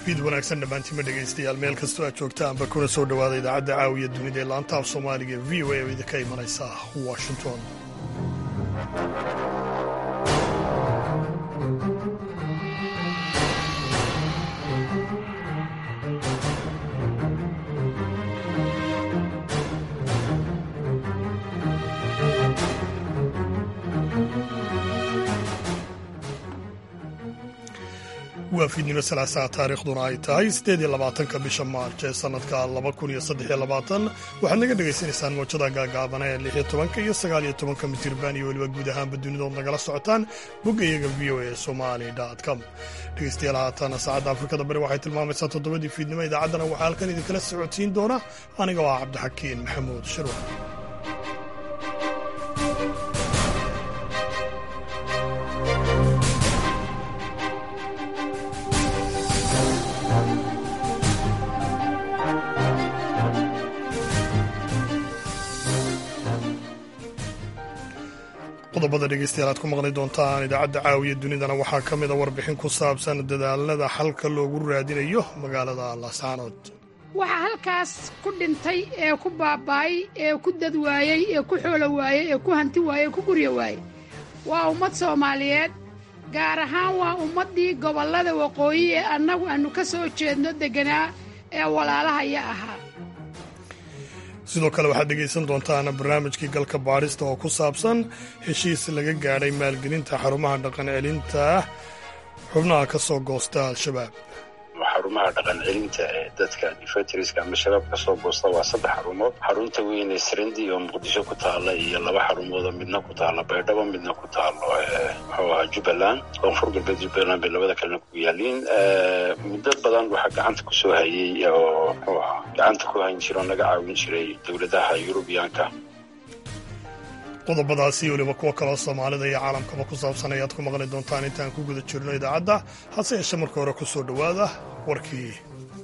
fiid wanaagsan dhammaantiima dhegaystayaal meel kastoo aad joogtaanba kuna soo dhowaada idaacadda caawiya dunida ee laanta af soomaaliga e v o a oo idinka imanaysa washington waa fiidnimo salaasaa taariikhduna ay tahay siddeed iyo labaatanka bisha maarj ee sannadka laba kun iyo saddex iyo labaatan waxaad naga dhagaysanaysaan moojada gaagaabana ee lix iyo tobanka iyo sagaal iyo tobanka mitirban iyo weliba guud ahaanba dunidood nagala socotaan bogga iyaga v o a somali com dhegaystayaal haataana saacadda afrikada bari waxay tilmaamaysaa toddobadii fiidnimo idaacaddana waxaa halkan idinkala socodsiin doona aniga oo ah cabdixakiin maxamuud shirwa qodobada dhegeystayaal aad ku maqli doontaan idaacadda caawiya dunidana waxaa ka mida warbixin ku saabsan dadaalada xalka loogu raadinayo magaalada laascaanood waxaa halkaas ku dhintay ee ku baaba'ay ee ku dad waayey ee ku xoolo waayey ee ku hanti waayey ee ku guryo waayey waa ummad soomaaliyeed gaar ahaan waa ummaddii gobollada waqooyi ee annagu aannu ka soo jeedno degganaa ee walaalahaya ahaa sidoo kale waxaad dhegaysan doontaan barnaamijkii galka baadhista oo ku saabsan heshiis laga gaadhay maalgelinta xarumaha dhaqan celinta xubnaha ka soo goosta al-shabaab xarumaha dhaqan celinta ee dadka difatriska ama shabaab ka soo goosta waa saddex xarumood xarunta weyn ee srandi oo muqdisho ku taalla iyo laba xarumoodoo midna ku taalla baydhabo midna ku taallo muxuu ahaa jubbaland koonfur galbeed jubbaland bay labada kalena ku yaaliin muddo badan waxaa gacanta ku soo hayey oo muxuu ahaa gacanta ku hayn jira oo naga caawin jiray dowladaha yurubiyaanka qodobadaasi weliba kuwo kaloo soomaalida iyo caalamkaba ku saabsan ayaad ku maqli doontaan intaan ku guda jirno idaacadda hase yeeshe marka hore ku soo dhowaada warkii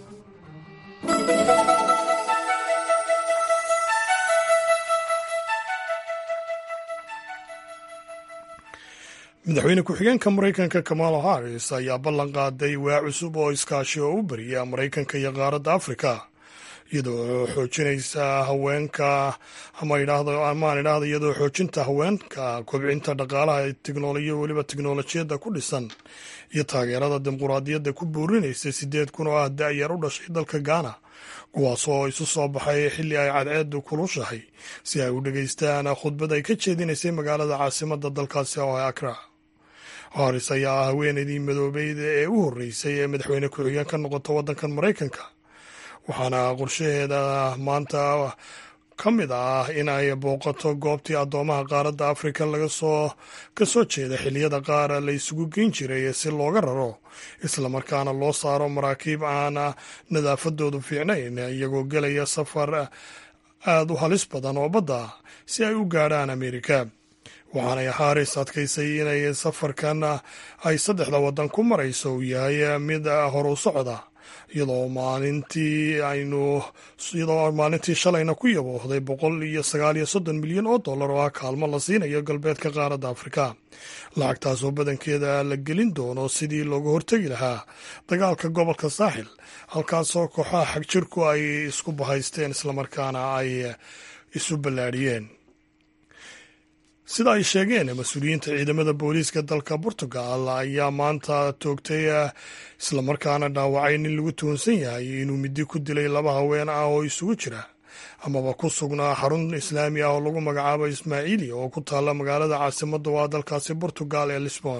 madaxweyne ku-xigeenka maraykanka kamala harris ayaa ballan qaaday waa cusub oo iskaashi oo u bariya maraykanka iyo qaaradda afrika iyadoo xoojinaysa haweenka ama amaan idhaahda iyadoo xoojinta haweenka kobcinta dhaqaalaha teknolojiya weliba teknolojiyadda ku dhisan iyo taageerada dimuquraadiyadda ku buurinaysa sideed kun oo ah da-yar u dhashay dalka gaana kuwaasoo isu soo baxay xilli ay cadceedu kulushahay si ay u dhegaystaan khudbad ay ka jeedinaysay magaalada caasimada dalkaasi oo akra haris ayaa ah haweeneydii madoobeyd ee u horreysay ee madaxweyne ku-xigeen ka noqota waddankan maraykanka waxaana qorshaheeda maanta ka mid ah in ay booqato goobtii addoomaha qaaradda afrika laga soo ka soo jeeda xilliyada qaar la isugu geyn jiray si looga raro islamarkaana loo saaro maraakiib aan nadaafadoodu fiicnayn iyagoo gelaya safar aada u halis badan oo badda si ay u gaadhaan amerika waxaanay haris adkaysay inay safarkan ay saddexda waddan ku marayso uu yahay mid horu socda iyadoo maalintii aynu iyadoo maalintii shalayna ku yaboohday boqol iyo sagaal iyo soddon milyan oo dollar oo ah kaalmo la siinayo galbeedka qaaradda afrika lacagtaasoo badankeeda la gelin doono sidii looga hortegi lahaa dagaalka gobolka saaxil halkaasoo kooxaha xagjirku ay isku bahaysteen islamarkaana ay isu ballaadhiyeen sida ay sheegeen mas-uuliyiinta ciidamada booliiska dalka portugal ayaa maanta toogtay islamarkaana dhaawacay nin lagu tuhunsan yahay inuu midi ku dilay laba haween ah oo isugu jira amaba ku sugnaa xarun islaami ah oo lagu magacaabo ismaaciili oo ku taalla magaalada caasimadda waa dalkaasi portugal ee lisbon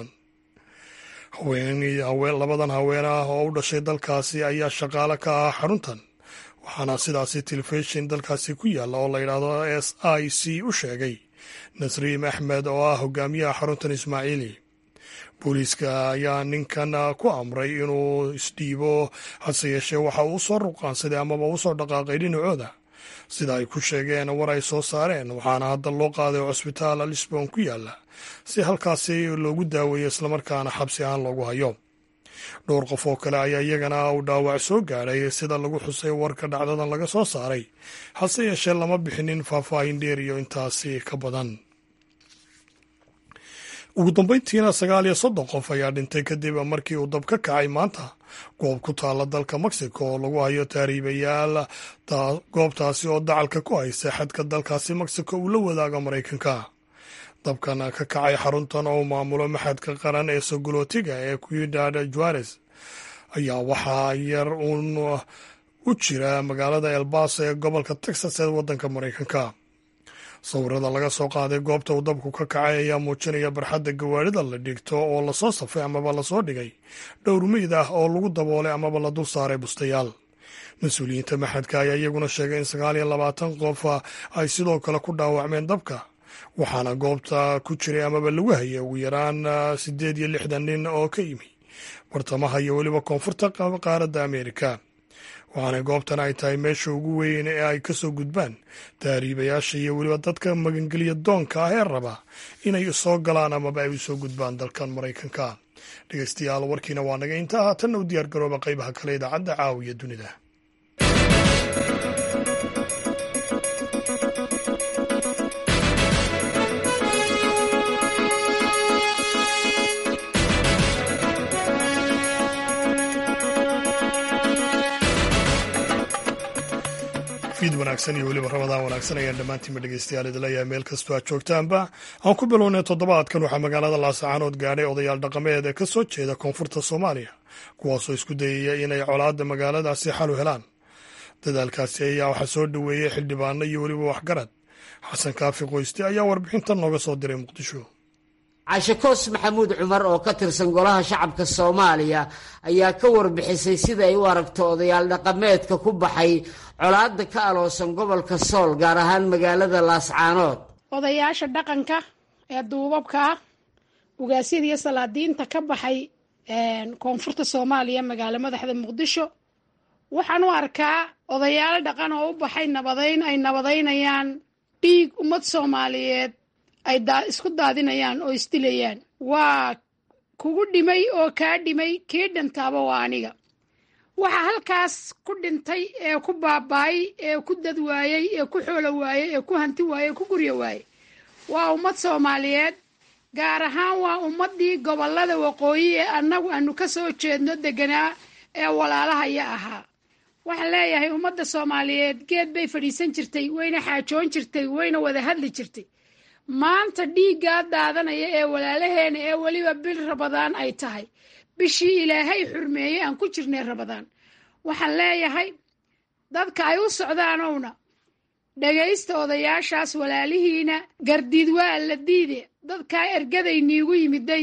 labadan haween ah oo u dhashay dalkaasi ayaa shaqaale ka ah xaruntan waxaana sidaasi telefishin dalkaasi ku yaalla oo la yidhaahdo s i c u sheegay nasriim axmed oo ah hogaamiyaha xaruntan ismaaciili booliiska ayaa ninkan ku amray inuu isdhiibo hase yeeshee waxa uu usoo ruqaansaday amaba usoo dhaqaaqay dhinacooda sida ay ku sheegeen war ay soo saareen waxaana hadda loo qaaday cusbitaal lisbon ku yaalla si halkaasi loogu daaweeyo islamarkaana xabsi ahaan loogu hayo dhowr qof oo kale ayaa iyagana uu dhaawac soo gaadhay sida lagu xusay warka dhacdadan laga soo saaray hase yeeshee lama bixinin faahfaahin dheer iyo intaasi ka badan ugu dambeyntiina sagaal iyo soddon qof ayaa dhintay kadib markii uu dab ka kacay maanta goob ku taalla dalka mexico oo lagu hayo taariibayaal goobtaasi oo dacalka ku haysa xadka dalkaasi mexico uu la wadaago maraykanka dabkan ka kacay xaruntan oo maamulo maxadka qaran ee sogolootiga ee cuidad juares ayaa waxaa yar uun u jira magaalada elbaso ee gobolka texas ee waddanka maraykanka sawirada laga soo qaaday goobta uu dabku ka kacay ayaa muujinaya barxadda gawaarida la dhigto oo lasoo safay amaba lasoo dhigay dhowr meyd ah oo lagu daboolay amaba la dul saaray bustayaal mas-uuliyiinta maxadka ayaa iyaguna sheegay in sagaal iyo labaatan qof ay sidoo kale ku dhaawacmeen dabka waxaana goobta ku jiray amaba lagu hayay ugu yaraan siddeed iyo lixdan nin oo ka yimi bartamaha iyo weliba koonfurta qaaradda ameerika waxaana goobtan ay tahay meesha ugu weyn ee ay ka soo gudbaan taariibayaasha iyo weliba dadka magangeliya doonka ah ee raba inay soo galaan amaba ay u soo gudbaan dalkan maraykanka dhegeystayaal warkiina waa naga intaa haatanna u diyaar garooba qaybaha kale idaacadda caawiya dunida fiid wanaagsan iyo weliba ramadaan wanaagsan ayaan dhammaantiinba dhegeystayaal idinleeyahay meel kastoo aad joogtaanba aan ku bilownay toddobaadkan waxaa magaalada laasacaanood gaadhay odayaal dhaqameed ee ka soo jeeda koonfurta soomaaliya kuwaasoo isku dayaya inay colaadda magaaladaasi xal u helaan dadaalkaasi ayaa waxaa soo dhoweeyey xildhibaano iyo weliba waxgarad xasan kaafi qoyste ayaa warbixintan nooga soo diray muqdisho cashakoos maxamuud cumar oo ka tirsan golaha shacabka soomaaliya ayaa ka warbixisay sida ay u aragto odayaal dhaqameedka ku baxay colaadda ka aloosan gobolka sool gaar ahaan magaalada laascaanood odayaasha dhaqanka ee duubabka ah ugaasyada iyo salaadiinta ka baxay koonfurta soomaaliya magaalo madaxda muqdisho waxaan u arkaa odayaalo dhaqan oo u baxay nabadayn ay nabadaynayaan dhiig ummad soomaaliyeed ay isku daadinayaan oo isdilayaan waa kugu dhimay oo kaa dhimay kii dhintaaba waa aniga waxa halkaas ku dhintay ee ku baaba'ay ee ku dad waayey ee ku xoolo waayey ee ku hanti waayey ee ku guryo waayey waa ummad soomaaliyeed gaar ahaan waa ummaddii gobollada waqooyi ee annagu aanu ka soo jeedno deganaa ee walaalahaya ahaa waxaan leeyahay ummadda soomaaliyeed geed bay fadhiisan jirtay wayna xaajoon jirtay wayna wada hadli jirtay maanta dhiiggaa daadanaya ee walaalaheena ee weliba bil rabadaan ay tahay bishii ilaahay xurmeeyey aan ku jirnay rabadaan waxaan leeyahay dadka ay u socdaanowna dhagaysta odayaashaas walaalihiina gardiid waa la diide dadkaa ergaday niigu yimiday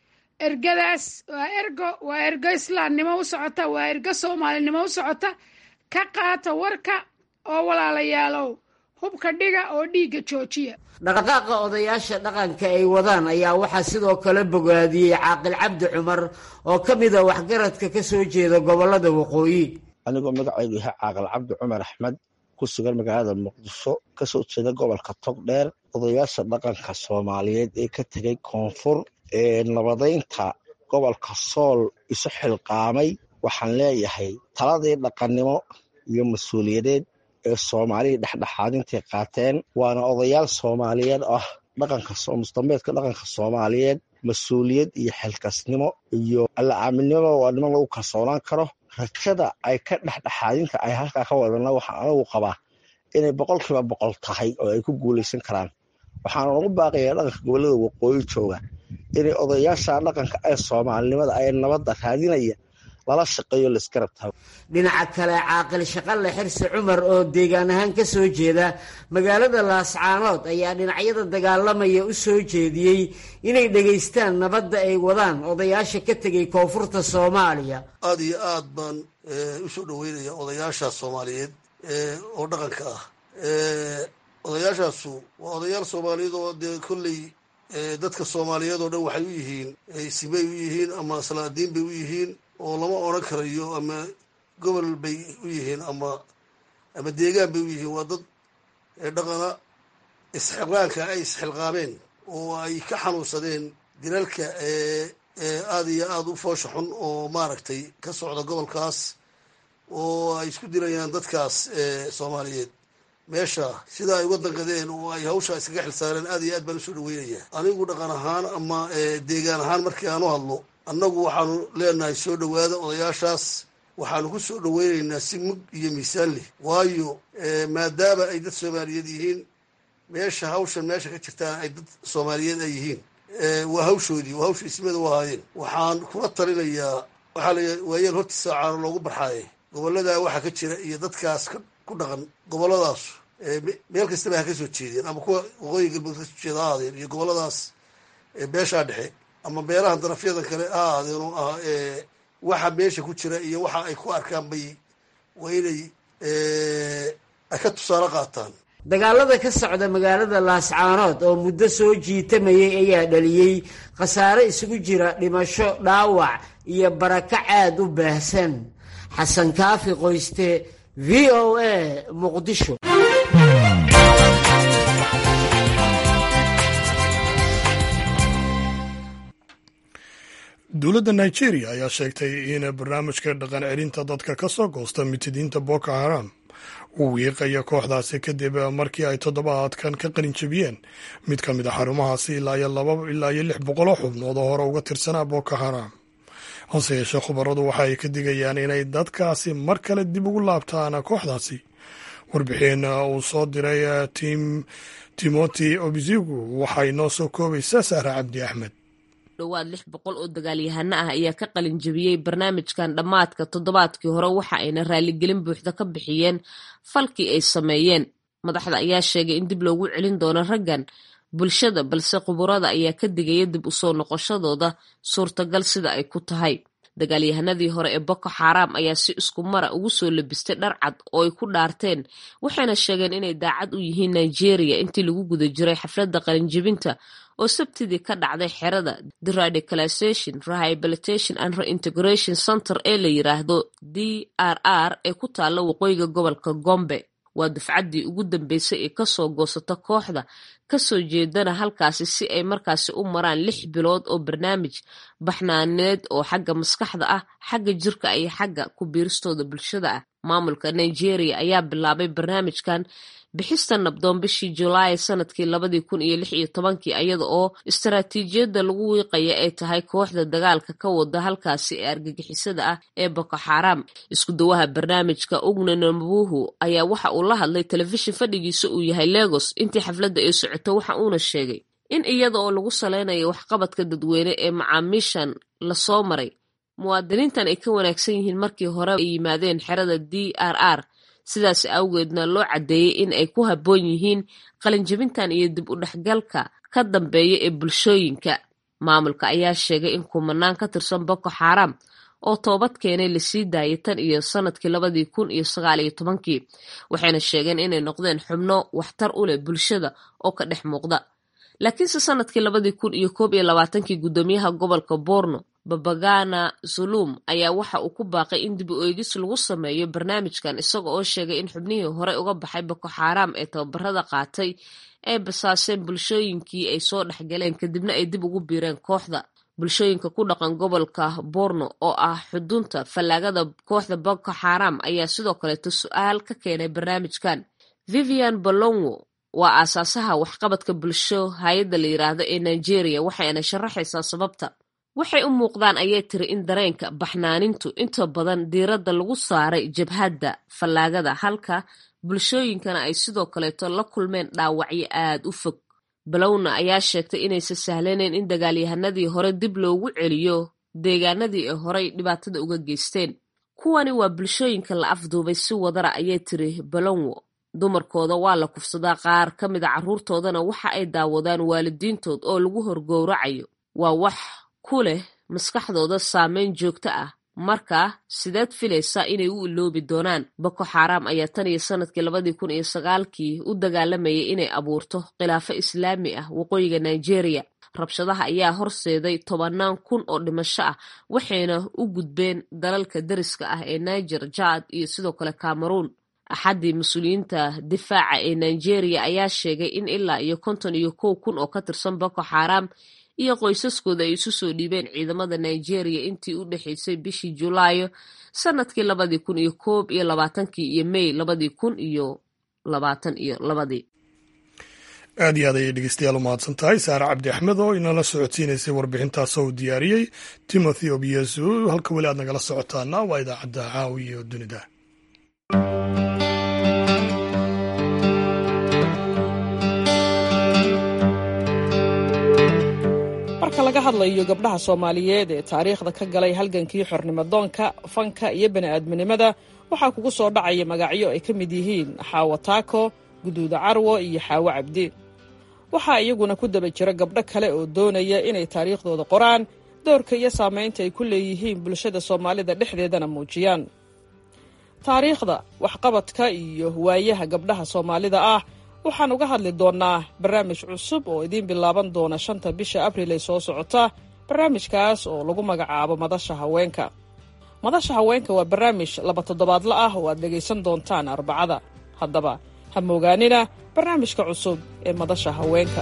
ergadaas waa ergo waa ergo islaamnimo u socota waa ergo soomaalinimo u socota ka qaata warka oo walaalayaalow hubka dhiga oo dhiigga joojiya dhaqdhaqaaqa odayaasha dhaqanka ay wadaan ayaa waxaa sidoo kale bogaadiyey caaqil cabdi cumar oo ka mid a waxgaradka ka soo jeeda gobollada waqooyi anigoo magacaygu yahay caaqil cabdi cumar axmed ku sugan magaalada muqdisho ka soo jeeda gobolka togdheer odayaasha dhaqanka soomaaliyeed ee ka tegay koonfur ee nabadaynta gobolka sool isu xilqaamay waxaan leeyahay taladii dhaqannimo iyo mas-uuliyadeed ee soomaalida dhexdhexaadintay qaateen waana odayaal soomaaliyeed ah dhaqanka musdameedka dhaqanka soomaaliyeed mas-uuliyad iyo xilkasnimo iyo alla aaminimo waa niman lagu kalsoonaan karo rajada ay ka dhexdhexaadinta ay halkaa ka wadana waxaan anigu qabaa inay boqolkiiba boqol tahay oo ay ku guulaysan karaan waxaana ugu baaqayaa dhaqanka gobollada waqooyi jooga inay odayaasha dhaqanka ee soomaalinimada ay nabadda raadinaya lala shaqeeyo laisgarab tago dhinaca kale caaqil shaqalle xirsi cumar oo deegaan ahaan ka soo jeeda magaalada laascaanood ayaa dhinacyada dagaalamaya u soo jeediyey inay dhegaystaan nabadda ay wadaan odayaasha ka tegay koonfurta soomaaliya aad iyo aad baan u soo dhoweynaya odayaasha soomaaliyeed oo dhaqanka ah odayaashaasu waa odayaal soomaaliyeed oo dee kolley dadka soomaaliyeed oo dhan waxay u yihiin simay u yihiin ama salaadiin bay u yihiin oo lama odran karayo ama gobol bay u yihiin ama ama deegaan bay u yihiin waa dad dhaqana isxilqaanka ay isxilqaameen oo ay ka xanuunsadeen dilalka aada iyo aada u foosha xun oo maaragtay ka socda gobolkaas oo ay isku dilayaan dadkaas soomaaliyeed meesha sida ay uga danqadeen oo ay hawshaa iskaga xilsaareen aad iyo aad baan usoo dhaweynayaa anigu dhaqan ahaan ama deegaan ahaan markii aan u hadlo annagu waxaanu leenahay soo dhowaada odayaashaas waxaanu ku soo dhaweynaynaa si mug iyo miisaan leh waayo maadaama ay dad soomaaliyeed yihiin meesha hawshan meesha ka jirtaan ay dad soomaaliyeed ay yihiin waa hawshoodii waa hawsha ismada u ahaayeen waxaan kula talinayaa waxaa la waayeel hortiisa caano loogu barxaaye gobolladaa waxaa ka jira iyo dadkaas ku dhaqan goboladaas meel kastaba ha ka soo jeedeen ama kuwa waqooyi galbeed kasoo jeeda ha ahaadeen iyo gobolladaas beeshaa dhexe ama beelahan darafyadan kale ha ahaadeen oo ah waxa meesha ku jira iyo waxa ay ku arkaan bay waa inay ay ka tusaale qaataan dagaalada ka socda magaalada laascaanood oo muddo soo jiitamayay ayaa dhaliyey khasaare isugu jira dhimasho dhaawac iyo barakac aad u baahsan xasan kaafi qoyste v o a muqdisho dowladda nigeria ayaa sheegtay in barnaamijka dhaqan celinta dadka ka soo goosta mitidiinta boko haram uu wiiqayo kooxdaasi kadib markii ay toddobaadkan ka qalin jebiyeen mid ka mid a xarumahaasi ilaa iyo laba ilaa iyo lix boqoloo xubnood oo hore uga tirsanaa boko haram hase yeeshee khubaradu waxa ay ka digayaan inay dadkaasi mar kale dib ugu laabtaan kooxdaasi warbixin uu soo diray tim timothy obizigu waxay noo soo koobaysaa sahra cabdi axmed dhowaad lix boqol oo dagaalyahano ah ayaa ka qalin jebiyey barnaamijkan dhammaadka toddobaadkii hore waxa ayna raaligelin buuxda ka bixiyeen falkii ay sameeyeen madaxda ayaa sheegay in dib loogu celin doono raggan bulshada balse khuburada ayaa ka digaya dib usoo noqoshadooda suurtagal sida ay ku tahay dagaalyahanadii hore ee boko xaram ayaa si isku mara ugu soo labistay dhar cad oo ay ku dhaarteen waxayna sheegeen inay daacad u yihiin nigeria intii lagu guda jiray xafladda qalinjebinta oo sabtidii ka dhacday xerada deradicalization rehabilitation and reintegration center ee la yiraahdo d r r ee ku taalla waqooyiga gobolka gombe waa dufcaddii ugu dambeysay ee kasoo goosata kooxda kasoo jeedana halkaasi si ay markaasi u maraan lix bilood oo barnaamij baxnaaneed oo xagga maskaxda ah xagga jirka iyo xagga ku biiristooda bulshada ah maamulka nigeria ayaa bilaabay barnaamijkan bixista nabdoon bishii julaay sanadkii labadii kun iyo lix iyo tobankii iyada oo istaraatiijiyadda lagu wiiqaya ay tahay kooxda dagaalka ka wada halkaasi ee argagixisada ah ee boko xaram isku dawaha barnaamijka ugne nambuhu ayaa waxa uu la hadlay telefishin fadhigiisa uu yahay legos intii xafladda ay socoto waxa uuna sheegay in iyada oo lagu saleynayo waxqabadka dadweyne ee macaamiishan lasoo maray muwaadiniintan ay ka wanaagsan yihiin markii hore ay yimaadeen xerada d r r sidaas awgeedna loo caddeeyey in ay ku habboon yihiin qalinjebintan iyo dib u dhexgalka ka dambeeya ee bulshooyinka maamulka ayaa sheegay in kumanaan ka tirsan boko xaram oo toobad keenay lasii daayay tan iyo sanadkii labadii kun iyo sagaal iyo tobankii waxayna sheegeen inay noqdeen xubno waxtar u leh bulshada oo ka dhex muuqda laakiinse sanadkii labadii kun iyo koob iyo labaatankii guddoomiyaha gobolka borno babagana zulum ayaa waxa uu ku baaqay in dib u eegis lagu sameeyo barnaamijkan isaga oo sheegay in xubnihii hore uga baxay boko xaram ee tababarada qaatay ay basaaseen bulshooyinkii ay soo dhexgaleen kadibna ay dib ugu biireen kooxda bulshooyinka ku dhaqan gobolka borno oo ah xudunta fallaagada kooxda boko xaram ayaa sidoo kaleeto su-aal ka keenay barnaamijkan vivian bolongo waa aasaasaha waxqabadka bulsho hay-adda la yiraahdo ee nigeria waxayna sharaxaysaa sababta waxay u muuqdaan ayay tiri in dareenka baxnaanintu inta badan diiradda lagu saaray jabhadda fallaagada halka bulshooyinkana ay sidoo kaleeto la kulmeen dhaawacyo aad u fog balowna ayaa sheegtay inaysan sahlanayn in dagaalyahanadii hore dib loogu celiyo deegaanadii ay horey dhibaatada uga geysteen kuwani waa bulshooyinka la afduubay si wadara ayay tiri balonwo dumarkooda waa la kufsadaa qaar ka mida carruurtoodana waxa ay daawadaan waalidiintood oo lagu horgowracayo waa wax ku leh maskaxdooda saameyn joogto ah markaa sideed filaysaa inay u iloobi doonaan boko xaram ayaa tan iyo sanadkii labadii kun iyo sagaalkii u dagaalamayay inay abuurto khilaafo islaami ah waqooyiga nigeria rabshadaha ayaa horseeday tobannaan kun oo dhimasho ah waxayna u gudbeen dalalka dariska ah ee niger jad iyo sidoo kale cameroon axaddii mas-uuliyiinta difaaca ee nigeria ayaa sheegay in ilaa iyo konton iyo kow kun oo ka tirsan boko xaram iyo qoysaskooda ay isu soo dhiibeen ciidamada nigeria intii u dhexeysay bishii julaayo sanadkii labadii kun iyo koob iyo labaatankii iyo may labadii kun iyo labaatan iyo labadii aad iyo aad ayay dhegeystayaal u mahadsan tahay saare cabdi axmed oo inala socodsiinaysay warbixintaas oo diyaariyey timothy obiesu halka weli aad nagala socotaana waa idaacadda caawiya oo dunida marka laga hadlayo gabdhaha soomaaliyeed ee taariikhda ka galay halgankii xornimadoonka fanka iyo bani'aadminimada waxaa kugu soo dhacaya magacyo ay ka mid yihiin xaawo taako guduuda carwo iyo xaawo cabdi waxaa iyaguna ku daba jira gabdho kale oo doonaya inay taariikhdooda qoraan doorka iyo saamaynta ay ku leeyihiin bulshada soomaalida dhexdeedana muujiyaan taariikhda waxqabadka iyo waayaha gabdhaha soomaalida ah waxaan uga hadli doonnaa barnaamij cusub oo idiin bilaaban doona shanta bisha abriil ee soo socota barnaamijkaas oo lagu magacaabo madasha haweenka madasha haweenka waa barnaamij laba toddobaadla ah oo aad dhegaysan doontaan arbacada haddaba ha moogaanina barnaamijka cusub ee madasha haweenka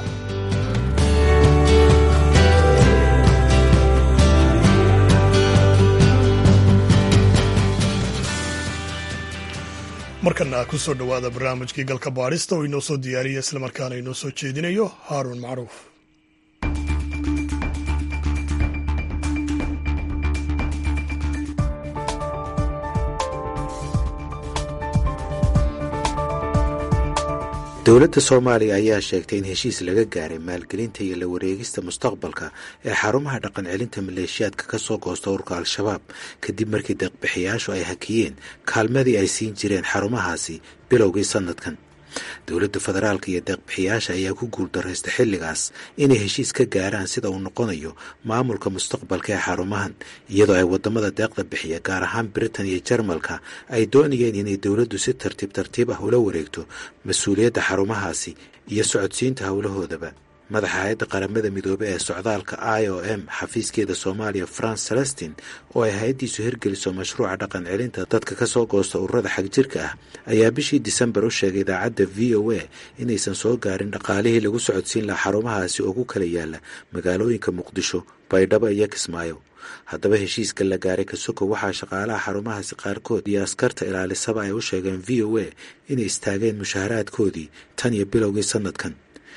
markana ku soo dhowaada barnaamijkii galka baadhista oo inoo soo diyaariya islamarkaana inoo soo jeedinayo haaruun macruuf dowladda soomaaliya ayaa sheegtay in heshiis laga gaaray maalgelinta iyo la wareegista mustaqbalka ee xarumaha dhaqan celinta maleeshiyaadka ka soo goosta urka al-shabaab kadib markii deeqbixiyaashu ay hakiyeen kaalmadii ay siin jireen xarumahaasi bilowgii sannadkan dowladda federaalka iyo deeqbixiyaasha ayaa ku guuldarraystay xilligaas inay heshiis ka gaaraan sida uu noqonayo maamulka mustaqbalka ee xarumahan iyadoo ay waddamada deeqda bixiya gaar ahaan britain iyo jarmalka ay doonayeen inay dowladdu si tartiib tartiib ah ula wareegto mas-uuliyadda xarumahaasi iyo socodsiinta howlahoodaba madaxa hay-adda qaramada midoobe ee socdaalka i o m xafiiskeeda soomaaliya france celestin oo ay hay-addiisu hirgeliso mashruuca dhaqan celinta dadka ka soo goosta ururada xagjirka ah ayaa bishii disembar u sheegay idaacadda v o a inaysan soo gaarin dhaqaalihii lagu socodsiin lahaa xarumahaasi oo ku kala yaala magaalooyinka muqdisho baydhabo iyo kismaayo haddaba heshiiska la gaaray kasoko waxaa shaqaalaha xarumahaasi qaarkood iyo askarta ilaalisaba ay u sheegeen v o a inay istaageen mushaharaadkoodii tan iyo bilowgii sannadkan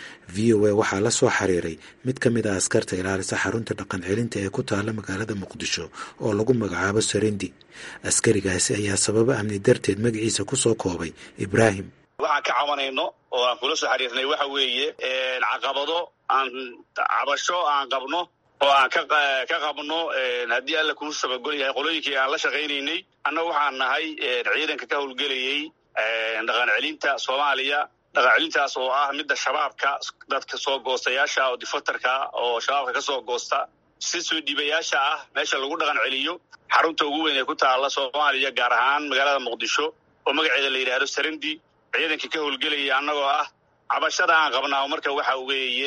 v o a waxaa la soo xiriiray mid ka mid ah askarta ilaalisa xarunta dhaqan celinta ee ku taalla magaalada muqdisho oo lagu magacaabo sarendi askarigaasi ayaa sababo amni darteed magaciisa ku soo koobay ibraahim waxaan ka cabanayno oo aan kula soo xiriirnay waxa weeye caqabado aan cabasho aan qabno oo aan ka qabno haddii alla kuu sabagol yahay qolooyinkii aan la shaqaynaynay annaga waxaan nahay ciidanka ka howlgelayay dhaqan celinta soomaaliya dhaqan celintaas oo ah midda shabaabka dadka soo goostayaasha oo difatarka oo shabaabka ka soo goosta si soo dhiibayaasha ah meesha lagu dhaqan celiyo xarunta ugu weyn ee ku taalla soomaaliya gaar ahaan magaalada muqdisho oo magaceeda la yidhaahdo sarendi ciidankii ka howlgelaya annagoo ah cabashada aan qabnaa marka waxa weeye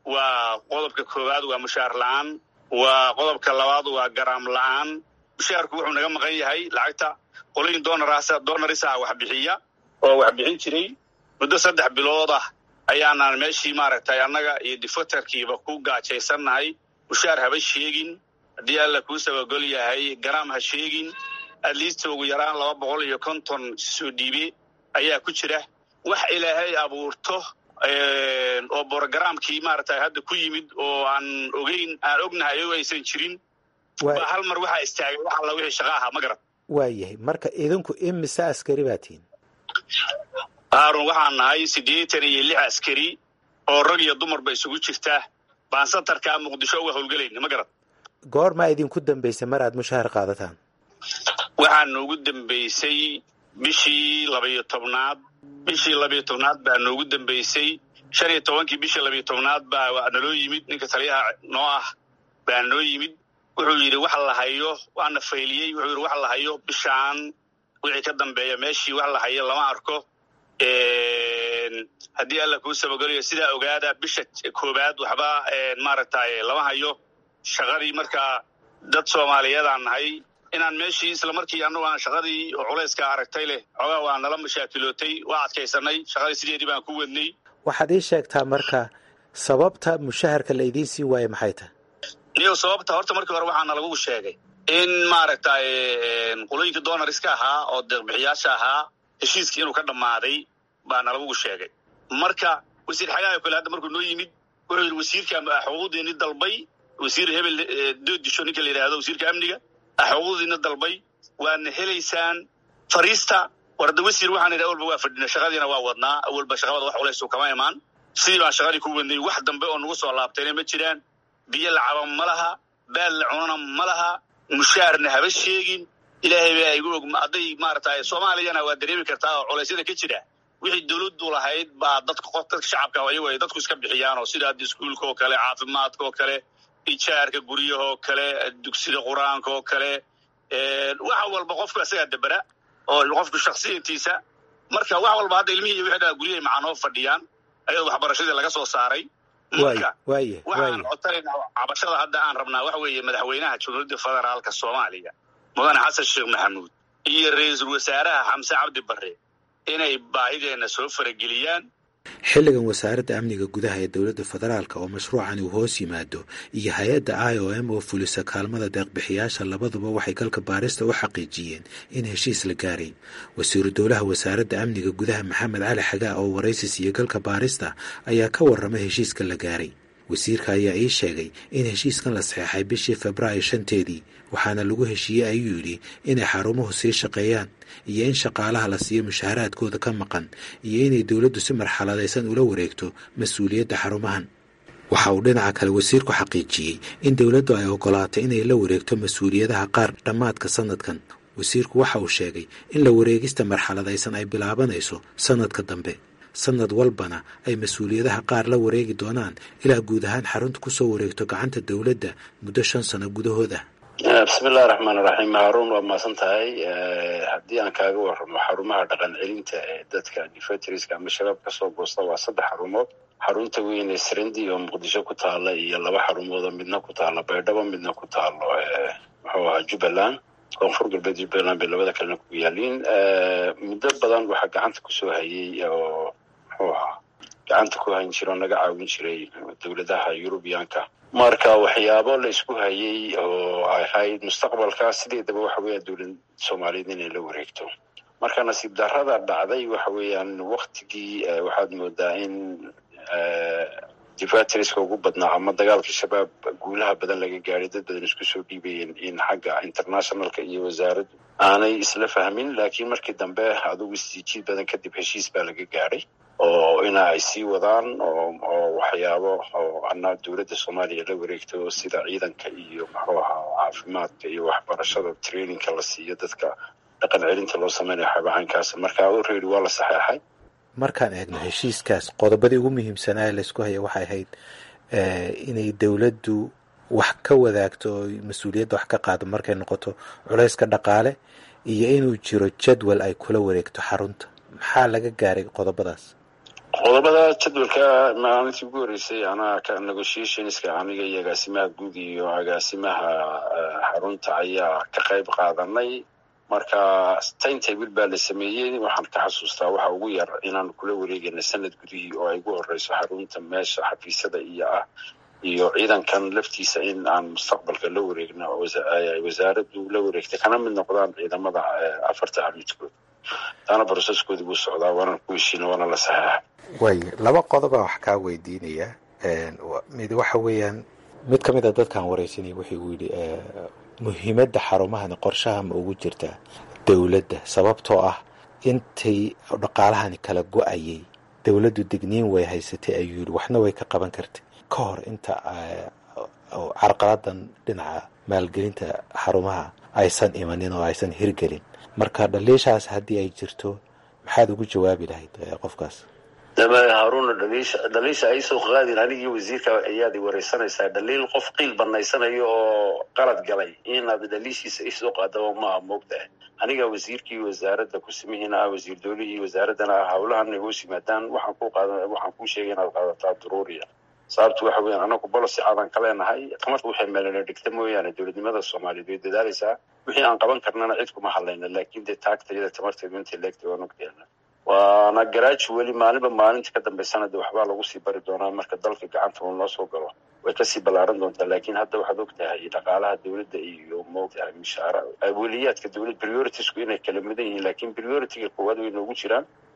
waa qodobka koowaad waa mushaar la-aan waa qodobka labaad waa garaam la-aan mushaarku wuxuu naga maqan yahay lacagta qolooyin doonarisa wax bixiya oo wax bixin jiray muddo saddex bilood ah ayaanaan meeshii maaragtay annaga iyo difatarkiiba ku gaajaysannahay mushaar haba sheegin haddii alla kuu sabagol yahay garaam ha sheegin atleast ugu yaraan laba boqol iyo konton soo dhiibe ayaa ku jira wax ilaahay abuurto oo borogaraamkii maaragtay hadda ku yimid oo aan ogeyn aan ognahay o aysan jirin ba hal mar waxaa istaagay wax alla wixii shaqa ahaa ma garan waayahay marka idinku imise askari baa tihin haarun waxaan nahay siddeetan iyo lix askari oo rag iyo dumarba isugu jirta baan satarkaa muqdisho uga howlgelayna ma garan goormaa idinku dambaysay mar aad mushahar qaadataan waxaa noogu dambaysay bishii labayo tobnaad bishii labayo tobnaad baa noogu dambaysay shan iyo tobankii bishii labayo tobnaad baa naloo yimid ninka taliyaha noo ah baa noo yimid wuxuu yidhi wax la hayo waana fayliyey wuxuu yidhi wax la hayo bishaan wixii ka dambeeya meeshii wax la hayo lama arko haddii alla kuu sabagolayo sidaa ogaada bisha koowaad waxba maaragtay lama hayo shaqadii markaa dad soomaaliyeedaan nahay inaan meeshii isla markii annagu aan shaqadii oo culayska aragtay leh xoogaa waa nala mashaakilootay waa adkaysanay shaqadii sideedii baan ku wadnay waxaad ii sheegtaa marka sababta mushaharka la idiin sii waayo maxay tahay niyo sababta horta markii hore waxaana lagu sheegay in maaragtay qolooyinka doonariska ahaa oo deeqbixiyaasha ahaa heshiiskii inuu ka dhammaaday baa nalagu sheegay marka wasiir xagaayo kale hadda markuu noo yimid wuxuu yidhi wasiirka xuquuqdiini dalbay wasiir hebel doodisho ninka la yidhahdo wasiirka amniga xuquuqdiina dalbay waadna helaysaan fariista warda wasiir waxaan idhi awalba waa fadhina shaqadiina waa wadnaa awalba shaqabada wax culaysu kama imaan sidii baan shaqadii ku wadnay wax dambe oo nagu soo laabtayna ma jiraan biyo lacaba ma laha baal la cunana ma laha mushaarna haba sheegin ilaahay baa igu og hadday maaragtay soomaaliyana waa dareemi kartaa oo culaysyada ka jira wixii dowladdu lahayd baa dadka qof dadka shacabka ayagu ay dadku iska bixiyaan oo sida hadda iskuulka oo kale caafimaadka oo kale ijaarka guryaha oo kale dugsida qur-aanka oo kale wax walba qofku isagaa dabera oo qofku shaksiyatiisa marka wax walba hadda ilmihii iyo wixii dhaa guryahay macanoo fadhiyaan ayadoo waxbarashadii laga soo saaray marka waxaan codsanaynaa cabashada hadda aan rabnaa waxa weeye madaxweynaha jamhuuriyadda federaalka soomaaliya mudane xasan sheekh maxamuud iyo ra-iisul wasaaraha xamse cabdi barre inay baahideenna soo farageliyaan xilligan wasaaradda amniga gudaha ee dowladda federaalka oo mashruucan uu hoos yimaado iyo hay-adda i o m oo fulisa kaalmada deeqbixiyaasha labaduba waxay galka baarista u xaqiijiyeen in heshiis la gaaray wasiiru dowlaha wasaaradda amniga gudaha maxamed cali xagaa oo waraysi siiyo galka baarista ayaa ka warramay heshiiska la gaaray wasiirka ayaa ii sheegay in heshiiskan la saxeexay bishii febraayo shanteedii waxaana lagu heshiiyey ayuu yidhi inay xarumuhu sii shaqeeyaan iyo in shaqaalaha la siiyo mushaharaadkooda ka maqan iyo inay dowladdu si marxaladaysan ula wareegto mas-uuliyadda xarumahan waxa uu dhinaca kale wasiirku xaqiijiyey in dowladdu ay ogolaatay inay la wareegto mas-uuliyadaha qaar dhammaadka sanadkan wasiirku waxa uu sheegay in la wareegista marxaladaysan ay bilaabanayso sanadka dambe sanad walbana ay mas-uuliyadaha qaar la wareegi doonaan ilaa guud ahaan xarunta ku soo wareegto gacanta dowladda muddo shan sano gudahood ah bismillahi raxmaan raxiim haaruun waa mahadsan tahay haddii aan kaaga warramo xarumaha dhaqan celinta ee dadka defetriska ama shabaab kasoo goosta waa saddex xarumood xarunta weyn ee srendi oo muqdisho ku taala iyo laba xarumoodoo midna ku taalo baydhabo midna ku taalo muxuu ahaa jubbaland koonfur galbeed jubbaland bay labada kalena ku yaaliin muddo badan waxaa gacanta kusoo hayay oo muxuu ahaa gacanta ku hayn jira oo naga caawin jiray dowladaha yurubiyaanka marka waxyaabo la isku hayay oo ahayd mustaqbalka sideedaba waxa weeyaan dowlad soomaaliyeed inay la wareegto marka nasiib darrada dhacday waxa weeyaan waktigii waxaad moodaa in difatriska ugu badnaa ama dagaalka shabaab guulaha badan laga gaadhay dad badan isku soo dhiibayeen in xagga internationalka iyo wasaaraddu aanay isla fahmin laakiin markii dambe adugu isjiid badan kadib heshiis baa laga gaadhay oo ina ay sii wadaan oo waxyaabo oo ana dowladda soomaaliya la wareegto sida ciidanka iyo muxuu ahaa caafimaadka iyo waxbarashada trainingka la siiyo dadka dhaqan celinta loo sameynayo xabacankaas marka already waa la saxeexay markaan eegno heshiiskaas qodobadii ugu muhiimsanaa laysku haya waxay ahayd inay dowladdu wax ka wadaagto oo mas-uuliyadda wax ka qaado markay noqoto culayska dhaqaale iyo inuu jiro jadwal ay kula wareegto xarunta maxaa laga gaaray qodobadaas qodobada jadwalka maalintii ugu horreysay anaa ka negotiationska aniga iyo agaasimaha guud iyo agaasimaha xarunta ayaa ka qayb qaadanay marka timetable baa la sameeyey waxaan ka xasuustaa waxa ugu yar inaan kula wareegayna sanad gudihii oo ay ugu horeyso xarunta meesha xafiisyada iyo ah iyo ciidankan laftiisa in aan mustaqbalka la wareegno wasaaraddu la wareegtay kana mid noqdaan ciidamada afarta amidkood taana broseskoodii buu socdaa waana ku heshiina waana la saxeexa waay laba qodoba wax kaa weydiinaya mid waxa weeyaan mid ka mid a dadkaan wareysanaya wuxuu gu yidhi muhiimadda xarumahani qorshaha ma ugu jirtaa dowladda sababtoo ah intay dhaqaalahani kala go-ayay dowladdu degniin way haysatay ayuu yidhi waxna way ka qaban kartay ka hor inta carqaladan dhinaca maalgelinta xarumaha aysan imanin oo aysan hirgelin marka dhaliishaas haddii ay jirto maxaad ugu jawaabi lahayd qofkaas haaruna dhaliisha dhaliisha ay soo qaadin anigii wasiirka ayaad i wareysanaysaa dhaliil qof qiil banaysanayo oo qalad galay inaad dhaliishiisa isoo qaadaba maaha moogtahay aniga wasiirkii wasaaradda kusimihiina ah wasiir dowlihii wasaaraddana ah howlahan ay hoos yimaadaan waxaan ku qaada waxaan kuu sheegay inaad qaadataa duruuriya sababtu waxa weeyaan anagu bolosi caadan ka leenahay tamarta waxay meelana dhigta mooyaane dowladnimada soomaaliyeed way dadaalaysaa wixii aan qaban karnana cid kuma hadlayna laakiin dee taagtayada tamarteedu intay leegtay waan ogteena waana garaaji weli maalinba maalinta ka dambeysana de waxbaa lagu sii bari doonaa marka dalka gacanta uu noo soo galo way kasii ballaaran doontaa laakiin hadda waxaad og tahay dhaqaalaha dowladda iyo moogtahay mishaara aweliyaadka dowlad prioritiesku inay kala mudan yihiin laakiin prioritiga koowaad way noogu jiraan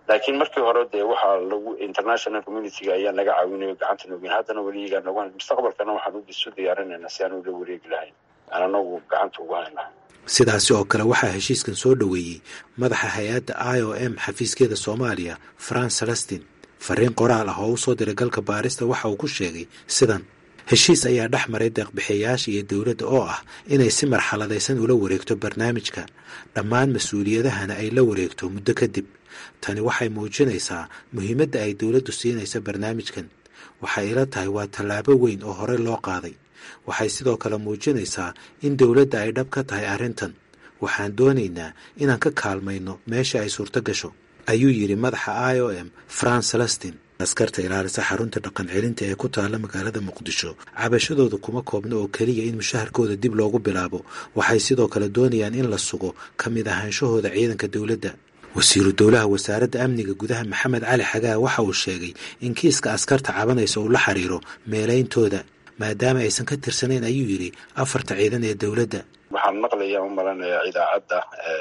laakiin markii hore dee waxaa lagu international communityga ayaa naga caawinayo gacanta noogin haddana weli iyagaa nagu hayn mustaqbalkana waxaan isu diyaarinaynaa si aan ula wareegi lahayn aan anagu gacanta ugu hayna sidaasi oo kale waxaa heshiiskan soo dhoweeyey madaxa hay-adda i o m xafiiskeeda soomaaliya france celestin fariin qoraal ah oo u soo diray galka baarista waxa uu ku sheegay sidan heshiis ayaa dhex maray deeqbixiyayaasha iyo dowladda oo ah inay si marxaladaysan ula wareegto barnaamijka dhammaan mas-uuliyadahana ay la wareegto muddo kadib tani waxay muujinaysaa muhiimadda ay dowladdu siinayso barnaamijkan waxay ila tahay waa tallaabo weyn oo horey loo qaaday waxay sidoo kale muujinaysaa in dowladda ay dhab ka tahay arrintan waxaan doonaynaa inaan ka kaalmayno meesha ay suurto gasho ayuu yidhi madaxa i o m france celestin askarta ilaalisa xarunta dhaqan celinta ee ku taalla magaalada muqdisho cabashadooda kuma koobna oo keliya in mushaharkooda dib loogu bilaabo waxay sidoo kale doonayaan in la sugo ka mid ahaanshahooda ciidanka dowladda wasiiru dowlaha wasaaradda amniga gudaha maxamed cali xagaa waxa uu sheegay in kiiska askarta cabanaysa uu la xiriiro meelayntooda maadaama aysan ka tirsanayn ayuu yidhi afarta ciidan ee dowladda waxaan maqlayaa u malanayaa idaacadda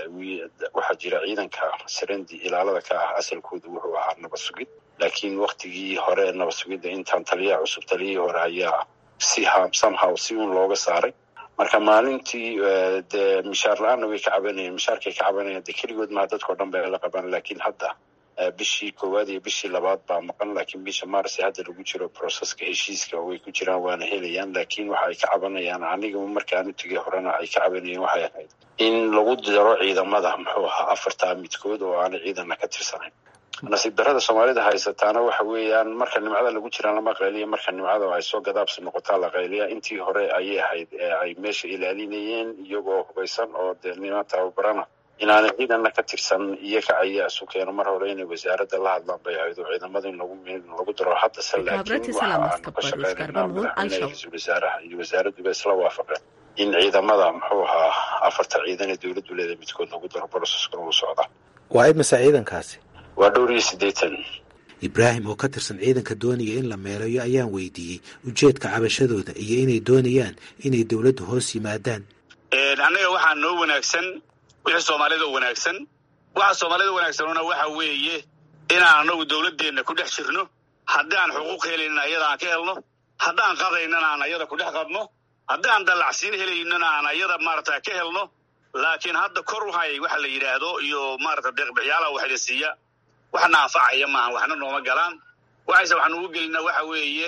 waxaa jira ciidanka sarendi ilaalada ka ah asalkooda wuxuu ahaa nabad sugid laakiin waktigii hore ee nabad sugidda intaan taliyaha cusub taliyihii hore ayaa si somehow si uun looga saaray marka maalintii dee mishaar la-aanna way ka cabanayeen mishaarkay ka cabanayeen dee keligood maha dadkao dhan bay la qabaan laakiin hadda bishii koowaad iyo bishii labaad baa maqan laakiin bisha maars hadda lagu jiro proceska heshiiska way ku jiraan waana helayaan laakiin waxa ay ka cabanayaan aniga markaan u tegay horena ay ka cabanayeen waxay ahayd in lagu daro ciidamada muxuu ahaa afartaa midkood oo aanay ciidanna ka tirsanayn nasiib darada soomaalida haysataana waxa weeyaan marka nimcada lagu jiraan lama qayliya marka nimcada ay soo gadaabsi noqotaa la qayliya intii hore ayay ahayd ee ay meesha ilaalinayeen iyagoo hubaysan oo dee niman tababarana inaanay ciidanna ka tirsan iyaga ayaa isu keeno mar hore inay wasaaradda la hadlaan bay ahayd oo ciidamada in lagu lagu daro haddase laakiin waxa aanu ka shaqeynaynaa madaxweynaha ra-iisul wasaaraha iyo wasaaradduba isla waafaqeen in ciidamada muxuu ahaa afarta ciidan ee dowladdu leedahay midkood lagu daro broseskan uu socda waa imisa ciidankaasi waa dhowr iyo siddeetan ibraahim oo ka tirsan ciidanka doonaya in la meelayo ayaan weydiiyey ujeedka cabashadooda iyo inay doonayaan inay dowladdu hoos yimaadaan annaga waxaa noo wanaagsan wixii soomaalida wanaagsan waxa soomaalida wanaagsanuna waxa weeye inaan anagu dowladdeenna ku dhex jirno haddaan xuquuq helaynana ayada aan ka helno haddaan qadaynana aan ayada ku dhex qadno haddaan dallacsiin helaynana aan ayada maarata ka helno laakiin hadda kor wahay waxa la yidhaahdo iyo maarata deeqbixiyaalaha waxla siiya waxna anfacaya maaha waxna nooma galaan waxayse waxaan ugu gelinaa waxa weeye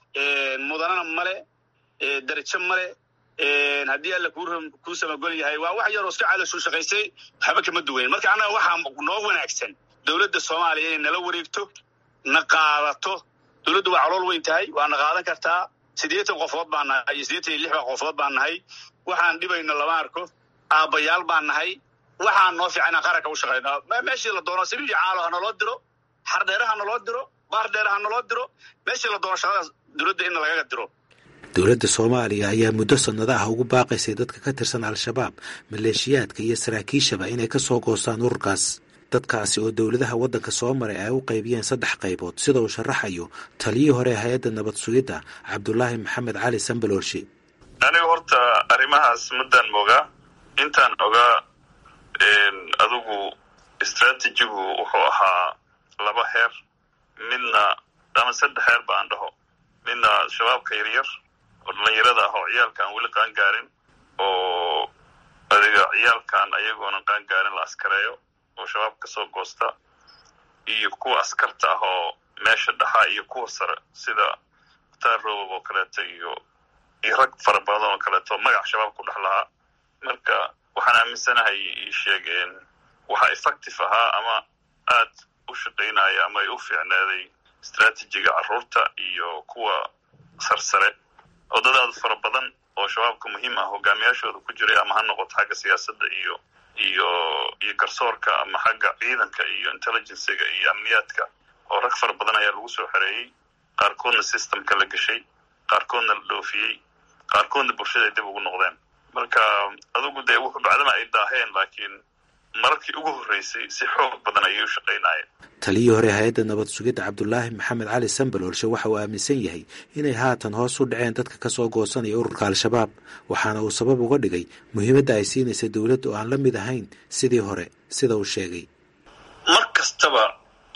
mudanana male darajo male haddii alla kuu samagol yahay waa wax yaroo iska cadashu shaqaysay waxba kama duwayn marka annaga waxaa noo wanaagsan dowladda soomaaliya inay nala wareegto na qaadato dowladdu waa calool weyn tahay waa na qaadan kartaa siddeetan qofood baan nahay iyo siddeetan iyo lix baa qofood baan nahay waxaan dhibayno lama arko aabbayaal baan nahay waxaan noo fiican inaan qaranka u shaqayno meeshii la doono sabiib iyo caalo ha naloo diro xardheere ha naloo diro baardheere ha naloo diro meeshii la doono shaqadaas dowladda in lagaga diro dowladda soomaaliya ayaa muddo sannado ah ugu baaqaysay dadka ka tirsan al-shabaab maleeshiyaadka iyo saraakiishaba inay ka soo goostaan ururkaas dadkaasi oo dowladaha waddanka soo maray ay u qaybiyeen saddex qaybood sida uu sharaxayo taliyii hore hay-adda nabad sugidda cabdulaahi maxamed cali sambaloolshi aniga horta arrimahaas muddaan mogaa intaan ogaa adigu istraatijigu wuxuu ahaa laba heer midna ama saddex heer ba aan dhaho midna shabaabka yaryar oo dhallinyarada ah oo ciyaalka aan weli qaan gaarin oo adiga ciyaalkan ayagoonan qaan gaarin la askareeyo oo shabaab ka soo goosta iyo kuwa askarta ah oo meesha dhaxaa iyo kuwa sare sida mukhtaar robob oo kaleeto iyo iyo rag fara badan oo kaleeto magac shabaab ku dhex lahaa marka waxaan aaminsanahay sheegeen waxa effective ahaa ama aad u shaqaynaya ama ay u fiicnaaday istraatijiga carruurta iyo kuwa sarsare oo dad aad fara badan oo shabaabka muhiim ah hogaamiyaashooda ku jiray ama ha noqoto xagga siyaasadda iyo iyo iyo garsoorka ama xagga ciidanka iyo intelligenciga iyo amniyaadka oo rag fara badan ayaa lagu soo xereeyey qaarkoodna systemka la geshay qaarkoodna la dhoofiyey qaarkoodna bulshada ay dib ugu noqdeen marka adugu dee wuxuu bacdama ay daaheen laakiin mararkii ugu horreysay si xoog badan ayay u shaqaynaayeen taliyii hore hay-adda nabad sugidda cabdulaahi maxamed cali sambaloolshe waxa uu aaminsan yahay inay haatan hoos u dhaceen dadka ka soo goosanaya ururka al-shabaab waxaana uu sabab uga dhigay muhiimadda ay siinaysa dowladda oo aan la mid ahayn sidii hore sida uu sheegay mar kastaba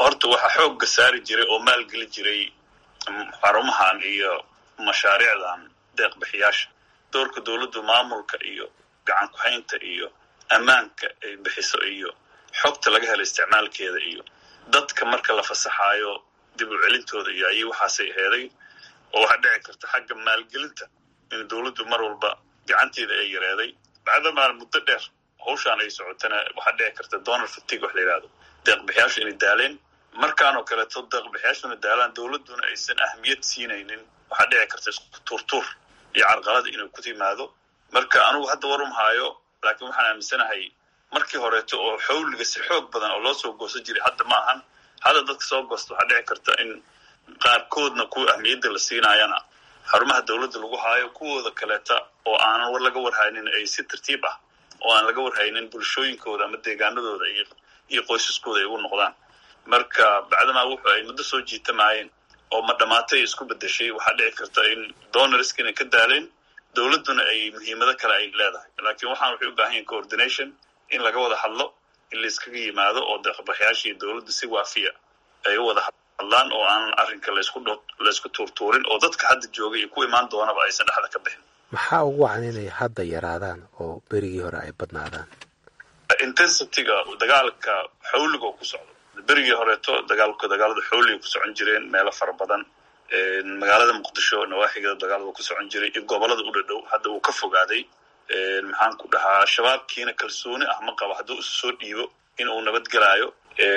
horta waxaa xoogga saari jiray oo maalgeli jiray xarumahan iyo mashaariicdan deeqbixiyaasha doorka dowladdu maamulka iyo gacan ku-haynta iyo ammaanka ay bixiso iyo xogta laga helo isticmaalkeeda iyo dadka marka la fasaxaayo dib u celintooda iyo ayay waxaasay aheeday oo waxaa dhici karta xagga maalgelinta in dowladdu mar walba gacanteeda ay yareeday bacdamaa muddo dheer hawshaan ay socotana waxaa dhici karta donald fatig wax la yidhahdo deeqbixiyaashu inay daaleen markaanoo kaleeto deeqbixiyaashuna daalaan dowladduna aysan ahmiyad siinaynin waxaa dhici karta isku tuurtuur iyo carqalada inuu ku timaado marka anugu hadda war umhaayo laakiin waxaan aaminsanahay markii horeeto oo xawliga si xoog badan oo loo soo goosan jiray hadda ma ahan hadda dadka soo goosta waxaa dhici karta in qaarkoodna kuwa ahmiyadda la siinaayana xarumaha dowladda lagu haayo kuwooda kaleeta oo aanan war laga warhaynin ay si tartiib ah oo aan laga warhaynin bulshooyinkooda ama deegaanadooda iyo qoysaskooda ay ugu noqdaan marka bacdamaa wuxu ay muddo soo jiitamaayeen oo ma dhamaatay isku bedeshay waxaa dhici karta in donorsk inay ka daaleen dowladduna ay muhiimado kale ay leedahay laakiin waxaan waxay u baahan yahin coordination in laga wada hadlo in laiskaga yimaado oo deeqbaxyaashii dowladda si waafiya ay u wada hadlaan oo aanan arrinka laysku laysku tuurtuurin oo dadka hadda jooga iyo ku imaan doonaba aysan dhexda ka bixin maxaa ugu wacan inay hadda yaraadaan oo berigii hore ay badnaadaan intensityga dagaalka xawliga oo ku socdo berigii horeeto dagaalku dagaalada xawliga ku socon jireen meelo fara badan magaalada muqdisho nawaaxigeeda dagaalada ku socon jiray iyo gobolada u dhadhow hadda uu ka fogaaday maxaan ku dhahaa shabaabkiina kalsooni ah ma qabo hadduu isu soo dhiibo in uu nabadgelaayo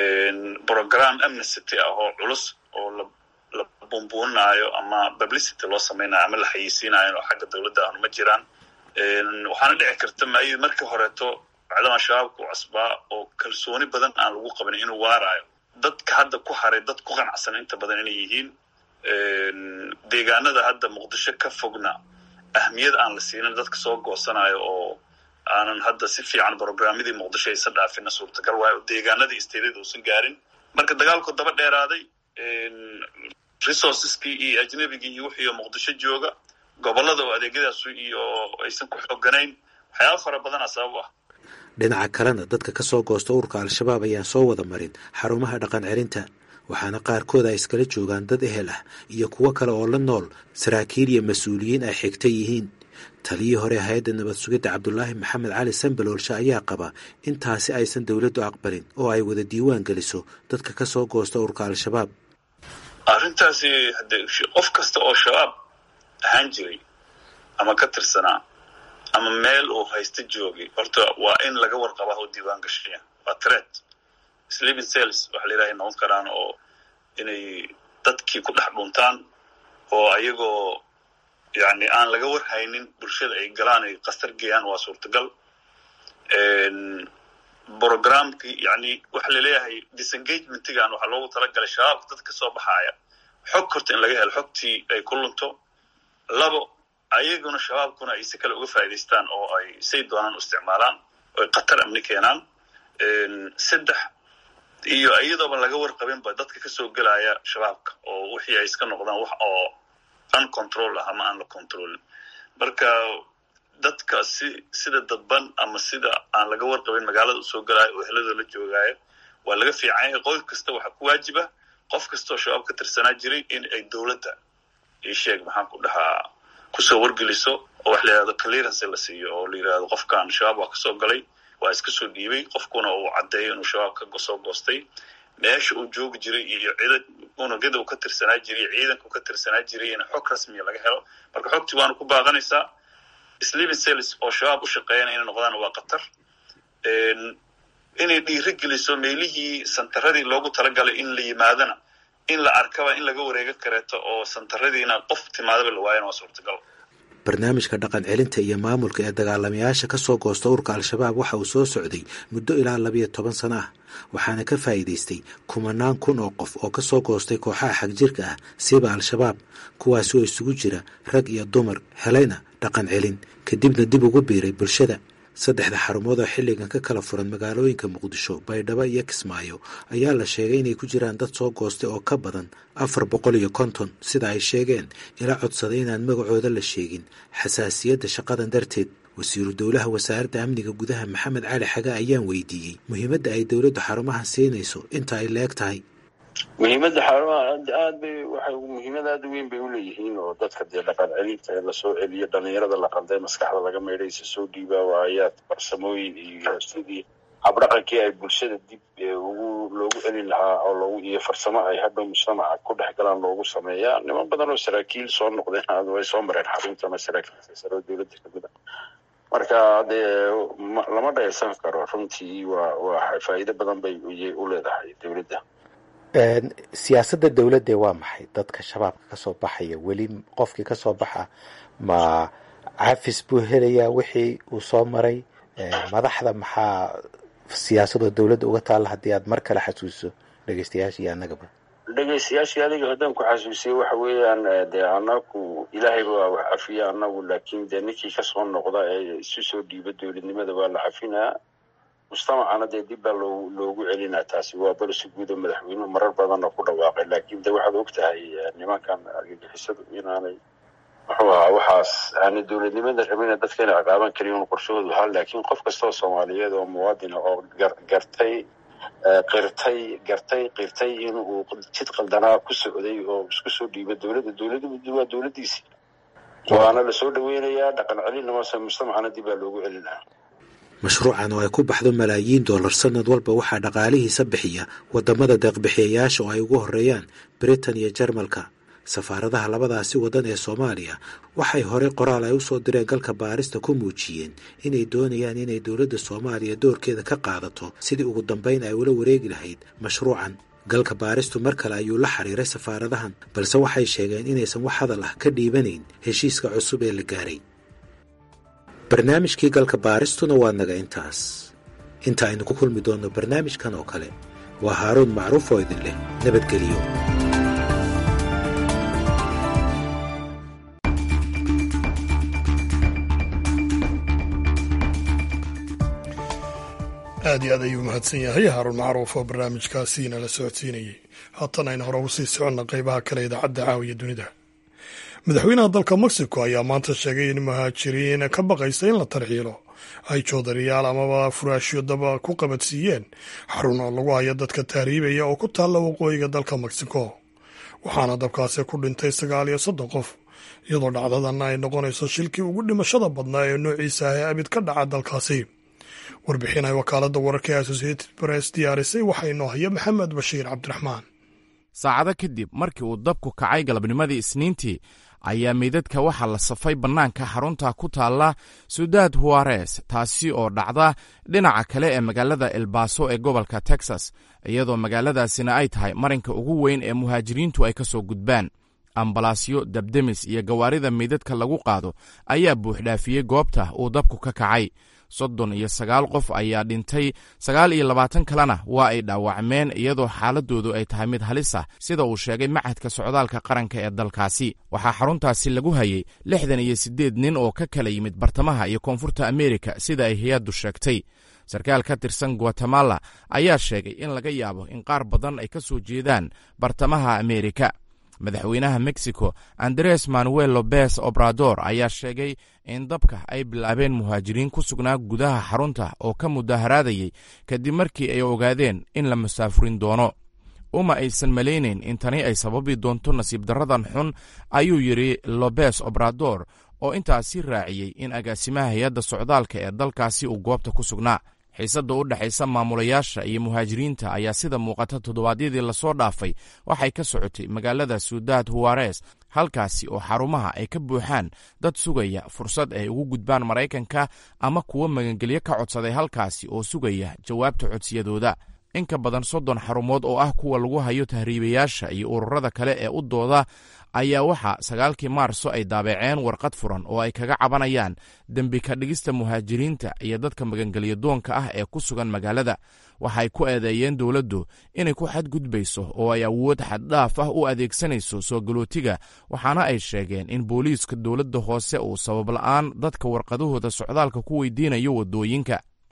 program amnesty ah oo culus oo la bumbuuninaayo ama publicity loo samaynayo ama la xayeysiinayo oo xagga dowladda aanu ma jiraan waxaana dhici karta may markii horeeto bacdamaa shabaabku cusbaa oo kalsooni badan aan lagu qabin inuu waaraayo dadka hadda ku haray dad ku qanacsan inta badan inay yihiin deegaanada hadda muqdisho ka fogna ahmiyad aan la siinin dadka soo goosanayo oo aanan hadda si fiican programyadii muqdisho aysan dhaafina suurtagal waayo oo deegaanadii isteedyada uusan gaarin marka dagaalku daba dheeraaday resourceskii iyo ajnabigii iyo wixii muqdisho jooga gobolada oo adeegyadaas iyo aysan ku xooganayn waxyaaba fara badana sabab ah dhinaca kalena dadka ka soo goosta ururka al-shabaab ayaan soo wada marin xarumaha dhaqan celinta waxaana qaarkood ay iskala joogaan dad ehel ah iyo kuwo kale oo la nool saraakiil iyo mas-uuliyiin ay xigta yihiin taliyii hore hay-adda nabad sugidda cabdulaahi maxamed cali sambaloolshe ayaa qaba intaasi aysan dowladdu aqbalin oo ay wada diiwaan geliso dadka ka soo goosta ururka al-shabaab arrintaasi hade qof kasta oo shabaab ahaan jiray ama ka tirsanaa ama meel uu haysta joogay horta waa in laga warqabaa oo diiwaan gashaya waa tret sleeping cells waxa la yidhaha noqon karaan oo inay dadkii ku dhex dhuntaan oo ayagoo yani aan laga warhaynin bulshada ay galaan ay kastar geeyaan waa suurtagal programkii yani waxa laleeyahay disengagement-gan waxaa loogu talagalay shabaabka dad ka soo baxaaya xog horta in laga helo xogtii ay ku lunto labo ayaguna shabaabkuna ay si kale uga faa'idaystaan oo ay say doonaan u isticmaalaan oo ay khatar amni keenaan saddex iyo iyadooba laga warqabinba dadka kasoo gelaya shabaabka oo wixii ay iska noqdaan wax oo uncontrol ah ama aan la controlin marka dadka si sida dadban ama sida aan laga warqabin magaalada usoo gelaayo oo heladoo la joogaayo waa laga fiican yahay qoys kasta waxaa ku waajiba qof kastaoo shabaab ka tirsanaa jiray in ay dowladda isheeg maxaan ku dhahaa kusoo wargeliso oo wax la yidhahdo clearance la siiyo oo la yidhahdo qofkan shabaab waa kasoo galay waa iska soo dhiibay qofkuna uu caddeeyo inuu shabaab ka soo goostay meesha uu joogi jiray iyo ciidan unugyada uu ka tirsanaa jiray iyo ciidanka uu ka tirsanaa jiray in xog rasmiya laga helo marka xogtii waana ku baaqanaysaa sleeping cells oo shabaab u shaqeeyana inay noqdaan waa khatar inay dhiiri geliso meelihii santaradii loogu talagalay in la yimaadana in la arkaba in laga wareego kareeto oo santaradiina qof timaadaba la waayana waa suurtagal barnaamijka dhaqan celinta iyo maamulka ee dagaalamayaasha ka soo goosta ururka al-shabaab waxa uu soo socday muddo ilaa labiyo toban sano ah waxaana ka faa'iidaystay kumanaan kun oo qof oo ka soo goostay kooxaha xagjirka ah siba al-shabaab kuwaasi oo isugu jira rag iyo dumar helayna dhaqan celin kadibna dib ugu biiray bulshada saddexda xarumood oo xilligan ka kala furan magaalooyinka muqdisho baydhabo iyo kismaayo ayaa la sheegay inay ku jiraan dad soo goostay oo ka badan afar boqol iyo konton sida ay sheegeen ila codsaday inaan magacooda la sheegin xasaasiyadda shaqadan darteed wasiiru dowlaha wasaaradda amniga gudaha maxamed cali xage ayaan weydiiyey muhiimadda ay dowladdu xarumahan siinayso inta ay leeg tahay muhiimadda xarumaha aad bay waxay muhiimad aad u weyn bay uleeyihiin oo dadka dee dhaqan celinta ee lasoo celiyo dhalinyarada la qalday maskaxda laga maydhaysa soo dhiibaa waayaad farsamooyin iyo sidii habdhaqankii ay bulshada dib ugu loogu celin lahaa oo loogu iyo farsamo ay hadhow mujtamaca ku dhex galaan loogu sameeyaa niman badan oo saraakiil soo noqdeen way soo mareen xaruntana saraakiil sare oo dowladda kamid a marka dee lama dhaysan karo runtii waa waa faa'iido badan bay u leedahay dowladda siyaasadda dowladde waa maxay dadka shabaabka ka soo baxaya weli qofkii ka soo baxa ma cafis buu helayaa wixii uu soo maray madaxda maxaa siyaasadoo dowladda uga taalla haddii aad mar kale xasuuso dhegeystayaasha iyo annagaba dhegeystayaashii adiga haddaan ku xasuusiye waxa weeyaan dee anagu ilaahayba waa wax cafiya anagu laakiin dee ninkii kasoo noqda ee isu soo dhiiba dowladnimada waa la cafinaa mujtamacana dee dib baa loo loogu celinaa taasi waa balsi guud oo madaxweynuhu marar badanna ku dhawaaqay laakiin de waxaad og tahay nimankan argagixisadu inaanay muxuu ahaa waxaas aanay dowladnimada rabina dadka inay ciqaaban karin un qorshahoodu ahaa laakiin qof kastoo soomaaliyeed oo muwaadina oo gartay qirtay gartay qirtay in uu jid qaldanaa ku socday oo isku soo dhiiba dowladda dowladdu waa dowladdiisi waana lasoo dhaweynayaa dhaqan celinamase mujtamacana dib baa loogu celinaa mashruucan oo ay ku baxdo malaayiin dollar sanad walba waxaa dhaqaalihiisa bixiya wadamada deeqbixiyayaasha oo ay ugu horeeyaan britain iyo jarmalka safaaradaha labadaasi waddan ee soomaaliya waxay horey qoraal ay usoo direen galka baarista ku muujiyeen inay doonayaan inay dowladda soomaaliya doorkeeda ka qaadato sidii ugu dambayn ay ula wareegi lahayd mashruucan galka baaristu mar kale ayuu la xiriiray safaaradahan balse waxay sheegeen inaysan wax hadal ah ka dhiibanayn heshiiska cusub ee la gaaray barnaamijkii galka baaristuna waa naga intaas inta aynu ku kulmi doonno barnaamijkan oo kale waa haaruun macruuf oo idin leh nabadgeliyo aad iyo aad ayuu mahadsan yahay haaruun macruuf oo barnaamijkaasi nala socodsiinayay haatan aynu hore ugu sii soconna qaybaha kale idaacadda caawiya dunida madaxweynaha dalka mexico ayaa maanta sheegay in muhaajiriin ka baqaysa in la tarxiilo ay joodariyaal amaba furaashyo daba ku qabadsiiyeen xarun oo lagu hayo dadka tahriibaya oo ku taalla waqooyiga dalka mexico waxaana dabkaasi ku dhintay sagaal iyo soddon qof iyadoo dhacdadan ay noqonayso shilkii ugu dhimashada badnaa ee noociisa ah ee abid ka dhaca dalkaasi warbixin ay wakaaladda wararka ee associated press diyaarisay waxaa inoo haya maxamed bashiir cabdiraxmaan saacado kadib markii uu dabku kacay galabnimadii isniintii ayaa meydadka waxaa la safay bannaanka xarunta ku taalla sudaad huares taasi oo dhacda dhinaca kale ee magaalada elbaso ee gobolka texas iyadoo magaaladaasina ay tahay marinka ugu weyn ee muhaajiriintu ay ka soo gudbaan ambalaasyo dabdemis iyo gawaarida meydadka lagu qaado ayaa buuxdhaafiyey goobta uu dabku ka kacay soddon iyo sagaal qof ayaa dhintay sagaal iyo labaatan kalena waa ay dhaawacmeen iyadoo xaaladoodu ay tahay mid halis ah sida uu sheegay machadka socdaalka qaranka ee dalkaasi waxaa xaruntaasi lagu hayay lixdan iyo siddeed nin oo ka kala yimid bartamaha iyo koonfurta amerika sida ay hay-addu sheegtay sarkaal ka tirsan guatemala ayaa sheegay in laga yaabo in qaar badan ay ka soo jeedaan bartamaha amerika madaxweynaha mexico andres manuel lobes obrador ayaa sheegay in dabka ay bilaabeen muhaajiriin ku sugnaa gudaha xarunta oo ka mudaharaadayay kadib markii ay ogaadeen in la masaafurin doono uma aysan malaynayn in tani ay sababi doonto nasiib darradan xun ayuu yidhi lobes obrador oo intaasi raaciyey in agaasimaha hay-adda socdaalka ee dalkaasi uu goobta ku sugnaa xiisadda u dhexaysa maamulayaasha iyo muhaajiriinta ayaa sida muuqata toddobaadyadii lasoo dhaafay waxay ka socotay magaalada sudaad huwares halkaasi oo xarumaha ay ka buuxaan dad sugaya fursad ay ugu gudbaan maraykanka ama kuwo magangelyo ka codsaday halkaasi oo sugaya jawaabta codsiyadooda in ka badan soddon xarumood oo ah kuwa lagu hayo tahriibayaasha iyo ururada kale ee u dooda ayaa waxaa sagaalkii maarso ay daabaceen warqad furan oo ay kaga cabanayaan dembi ka dhigista muhaajiriinta iyo dadka magangelyo doonka ah ee ku sugan magaalada waxay ku eedeeyeen dowladdu inay ku xadgudbayso oo ay awood xaddhaaf ah u adeegsanayso soo galootiga waxaana ay sheegeen in booliiska dowladda hoose uu sabab la'aan dadka warqadahooda socdaalka ku weydiinayo waddooyinka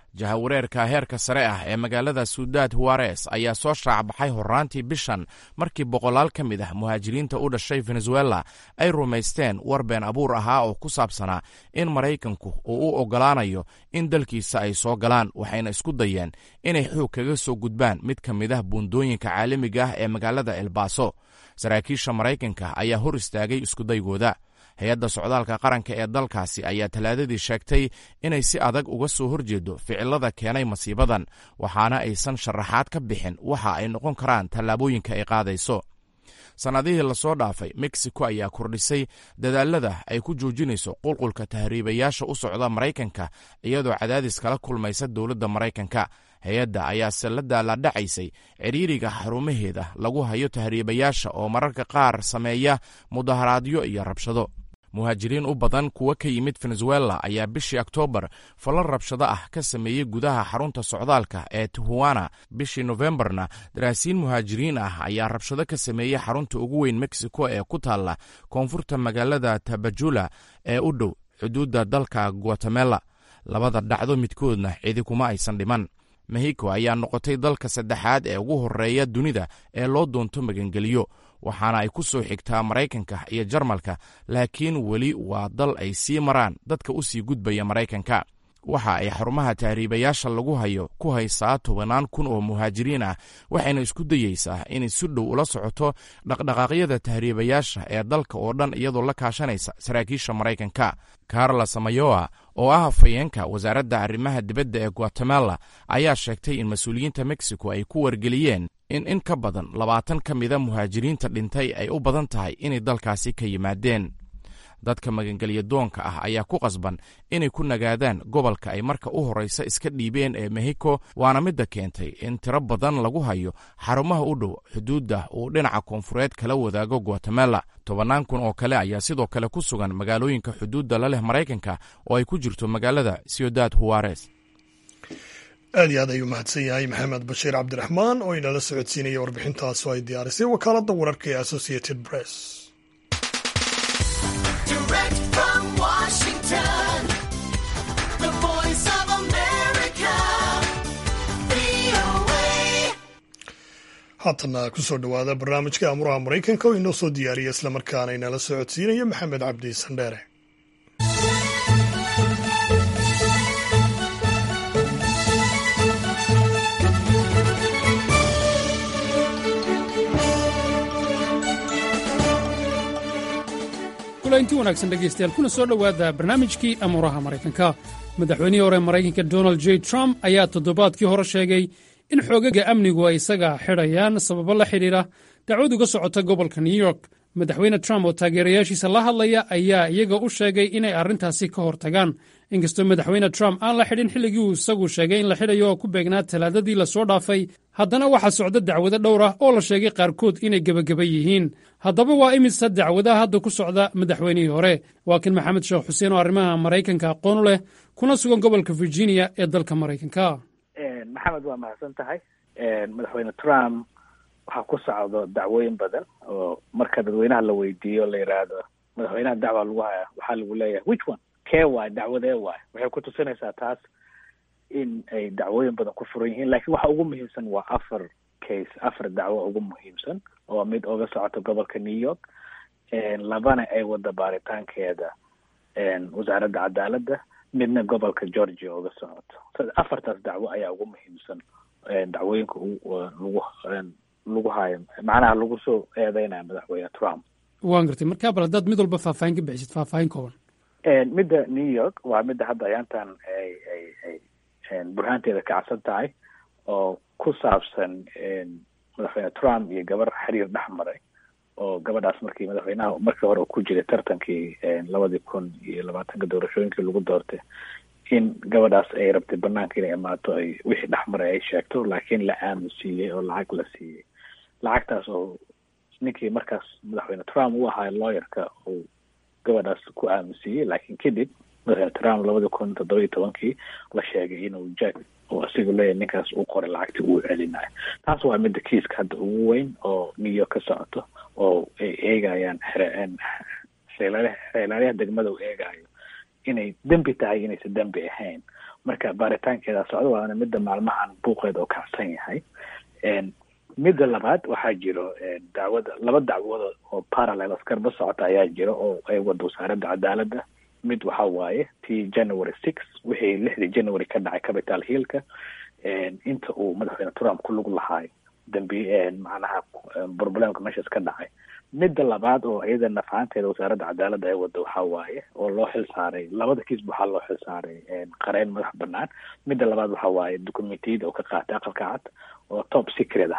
jahawareerka heerka sare ah ee magaalada suudad huares ayaa soo shaacbaxay horraantii bishan markii boqolaal ka mid ah muhaajiriinta u dhashay venezuela ay rumaysteen war been abuur ahaa oo ku saabsanaa in maraykanku uu u oggolaanayo in dalkiisa ay soo galaan waxayna isku dayeen inay xoog kaga soo gudbaan mid ka mid ah buundooyinka caalamiga ah ee magaalada elbaso saraakiisha maraykanka ayaa hor istaagay iskudaygooda hay-adda socdaalka qaranka ee dalkaasi ayaa talaadadii sheegtay inay si adag uga soo horjeedo ficilada keenay masiibadan waxaana aysan sharaxaad ka bixin waxa ay noqon karaan tallaabooyinka ay qaadayso sannadihii lasoo dhaafay mexico ayaa kordhisay dadaalada ay ku joojinayso qulqulka tahriibayaasha u socda maraykanka iyadoo cadaadis kala kulmaysa dowladda maraykanka hay-adda ayaase la daaladhacaysay ciriiriga xarumaheeda lagu hayo tahriibayaasha oo mararka qaar sameeya mudaharaadyo iyo rabshado muhaajiriin u badan kuwa ka yimid venezuela ayaa bishii oktoobar falal rabshado ah ka sameeyey gudaha xarunta socdaalka ee tihuana bishii nofembarna daraasiin muhaajiriin ah ayaa rabshado ka sameeyey xarunta ugu weyn mexico ee ku taalla koonfurta magaalada tabajula ee u dhow xuduudda dalka guatemela labada dhacdo midkoodna cidi kuma aysan dhiman mexico ayaa noqotay dalka saddexaad ee ugu horreeya dunida ee loo doonto magangeliyo waxaana ay ku soo xigtaa maraykanka iyo jarmalka laakiin weli waa dal ay sii maraan dadka u sii gudbaya maraykanka waxa ay xarumaha tahriibayaasha lagu hayo ku haysaa tobannaan kun oo muhaajiriin ah waxayna isku dayeysaa inay si dhow ula socoto dhaqdhaqaaqyada tahriibayaasha ee dalka oo dhan iyadoo la kaashanaysa saraakiisha maraykanka carla samayoa oo ah hafayeenka wasaaradda arrimaha dibadda ee guatemala ayaa sheegtay in mas-uuliyiinta mexico ay ku wargeliyeen in in ka badan labaatan ka mida muhaajiriinta dhintay ay u badan tahay inay dalkaasi ka yimaadeen dadka magangelya doonka ah ayaa ku qasban inay ku nagaadaan gobolka ay marka u horreysa iska dhiibeen ee mexico waana midda keentay in tiro badan lagu hayo xarumaha u dhow xuduudda uu dhinaca koonfureed kala wadaago guatemala tobannaan kun oo kale ayaa sidoo kale ku sugan magaalooyinka xuduudda la leh maraykanka oo ay ku jirto magaalada ciudad huares aad iyo aad ayuu mahadsan yahay maxamed bashiir cabdiraxmaan oo inala socodsiinaya warbixintaasoo ay diyaarisay wakaaladda wararka ee associated press haatana kusoo dhowaada barnaamijka amuraha maraykanka oo inoo soo diyaariya islamarkaana inala socodsiinaya maxamed cabdi sandheere inti wanaagsan dhegaystayaal kuna soo dhowaada barnaamijkii amuuraha maraykanka madaxweynihii hore maraykanka donald j trump ayaa toddobaadkii hore sheegay in xoogaga amnigu ay isaga xidhayaan sababo la xidhiidha dacwad uga socota gobolka new york madaxweyne trump oo taageerayaashiisa la hadlaya ayaa iyaga u sheegay inay arrintaasi ka hor tagaan inkastoo madaxweyne trump aan la xidhin xilligii uu isagu sheegay in la xidhayo oo ku beegnaa talaadadii lasoo dhaafay haddana waxaa socda dacwado dhowr ah oo la sheegay qaarkood inay gebageba yihiin haddaba waa imisa dacwadaha hadda ku socda madaxweynihii hore waa kan maxamed sheekh xuseen oo arrimaha maraykanka aqoon u leh kuna sugan gobolka virginia ee dalka maraykanka maxamed waa mahadsan tahay madaxweyne trump waxaa ku socdo dacwooyin badan oo marka dadweynaha la weydiiyo la yidhaahdo madaxweynaha dacwa lagu haya waxaa lagu leeyahay which one kee waay dacwadee waay waxay ku tusinaysaa taas in ay dacwooyin badan ku furan yihiin lakiin waxa ugu muhiimsan waa afar case afar dacwo ugu muhiimsan oo mid oga socoto gobolka new york labana ay wada baaritaankeeda wasaaradda cadaaladda midna gobolka georgia oga socoto afartaas dacwo ayaa ugu muhiimsan dacwooyinka lagu lagu hayo macnaha lagu soo eedeynaya madaxweyne trump waan gartay markaa bal haddaad mid walba faahfaahin ka bixisid faahfaahin kooban midda new york waa midda hadda ayaantan ay ay ay burhaanteeda kacsan tahay oo ku saabsan madaxweyne trump iyo gabar xiriir dhex maray oo gabadhaas markii madaxweynaha markii hore ku jiray tartankii labadii kun iyo labaatanka doorashooyinkii lagu doortay in gabadhaas ay rabtay banaanka inay imaato ay wixii dhex maray ay sheegto laakiin la aaminsiiyey oo lacag la siiyey lacagtaas oo ninkii markaas madaxweyne trump u ahaa lawyerka uu gabadhaas ku aaminsiiyey laakiin kadib madaxweyne trump labadii kun toddoba iyo tobankii la sheegay inuu jack oo asigu leeyahy ninkaas uu qoray lacagtii uu celinayo taas waa midda kiiska hadda ugu weyn oo new york ka socoto oo ay eegayaan xeelaalyaha degmada uu eegayo inay dembi tahay inaysan dembi ahayn marka baaritaankeeda socdo waana midda maalmahan buuqeeda oo kacsan yahay midda labaad waxaa jiro dacwada laba dacwadood oo parallel askarba socota ayaa jira oo ay wada wasaaradda cadaaladda mid waxa waaye tii january six wixii lixdii january ka dhacay capital hillka inta uu madaxweyne trump ku lug lahaayo dambi macnaha problemka meeshaas ka dhacay midda labaad oo iyada nafahanteeda wasaaradda cadaaladda ay wada waxaa waaye oo loo xil saaray labada kiisba waxaa loo xil saaray qareyn madax banaan midda labaad waxaa waaye documentiyada oo ka qaatay aqalka cad oo top secret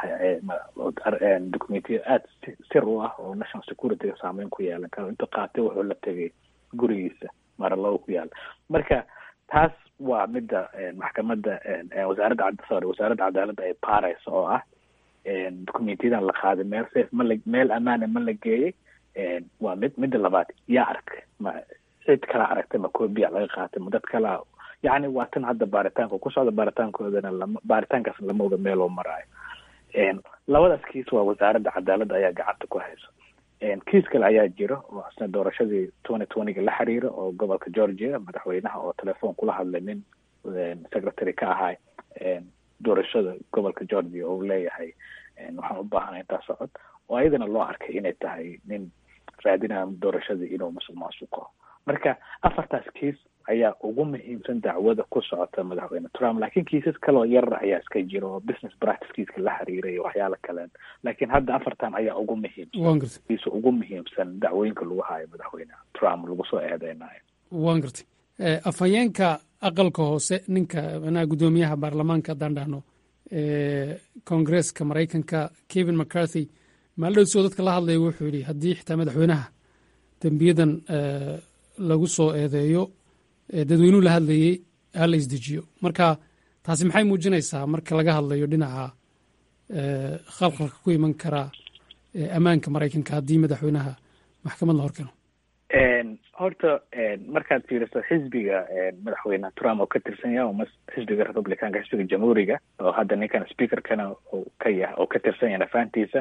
ah documentiya aada sir u ah oo national securityga saameyn ku yeelan karo intuu qaatay wuxuu la tegay gurigiisa maralow ku yaala marka taas waa midda maxkamadda wasaaradda sorry wasaaradda cadaaladda ay baaraysa oo ah documentiyadan la qaaday meel safe ma la meel amaana ma la geeyey waa mid midda labaad yaa ark ma cid kala aragtay ma copia laga qaatay ma dad kala yacni waa tan hadda baaritaanka ku socda baaritaankoodana lama baaritaankaas lama oga meel oo maraayo labadaas kiis waa wasaaradda cadaaladda ayaa gacanta ku hayso kiis kale ayaa jiro oo asna doorashadii twenty twentyga la xiriira oo gobolka georgia madaxweynaha oo telefoon kula hadlay nin secretary ka ahay doorashada gobolka georgia oo leeyahay waxaan u baahanay intaa socod oo ayadana loo arkay inay tahay nin raadinaya doorashadii inuu masuq maasuqo marka afartaas kiis ayaa ugu muhiimsan dacwada ku socota madaxweyne trump laakiin kiisas kaloo yar ayaa iska jira oo business practicekiiska la xiriira iyo waxyaala kaleen laakiin hadda afartan ayaa ugu muhiimsan kiisa ugu muhiimsan dacwooyinka lagu hayo madaxweyne trump lagu soo eedeynayo waan gartay afhayeenka aqalka hoose ninka manaha guddoomiyaha baarlamaanka haddaan dhahno koongresska maraykanka kevin mccarthy maaldhowsoo dadka la hadlaya wuxuu yidhi haddii xitaa madaxweynaha dembiyadan lagu soo eedeeyo dadweynuhu la hadlayey hala isdejiyo marka taasi maxay muujinaysaa marka laga hadlayo dhinaca khalkhalka ku iman karaa ammaanka maraykanka haddii madaxweynaha maxkamad la horkeno horta markaad fiiriso xisbiga madaxweyne trump oo ka tirsan yahay oma xisbiga republicanka xisbiga jamhuuriga oo hadda ninkan speakerkana ka yahay oo ka tirsan yahay nafaantiisa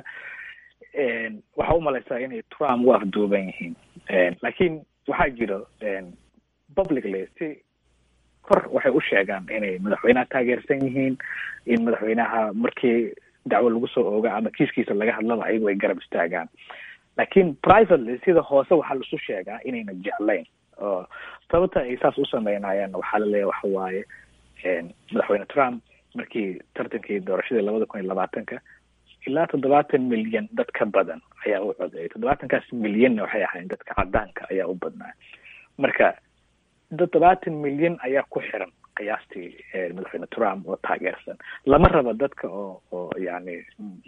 waxaa umalaysaa inay trump u afduuban yihiin laakiin waxaa jiro publicly si kor waxay u sheegaan inay madaxweynaha taageersan yihiin in madaxweynaha markii dacwo lagu soo ooga ama kiiskiisa laga hadlaba ayagu ay garab istaagaan laakiin privately sida hoose waxaa laisu sheegaa inayna jeclayn oo sababta ay saas u sameynayaan waxaa laleeyahy waxa waaye madaxweyne trump markii tartankii doorashadii labada kun iyo labaatanka ilaa toddobaatan milyan dad ka badan ayaa u codeeyay toddobaatankaas milyanna waxay ahayn dadka cadaanka ayaa u badnaa marka toddobaatan milyan ayaa ku xiran qiyaastii madaxweyne trump oo taageersan lama rabo dadka oo oo yani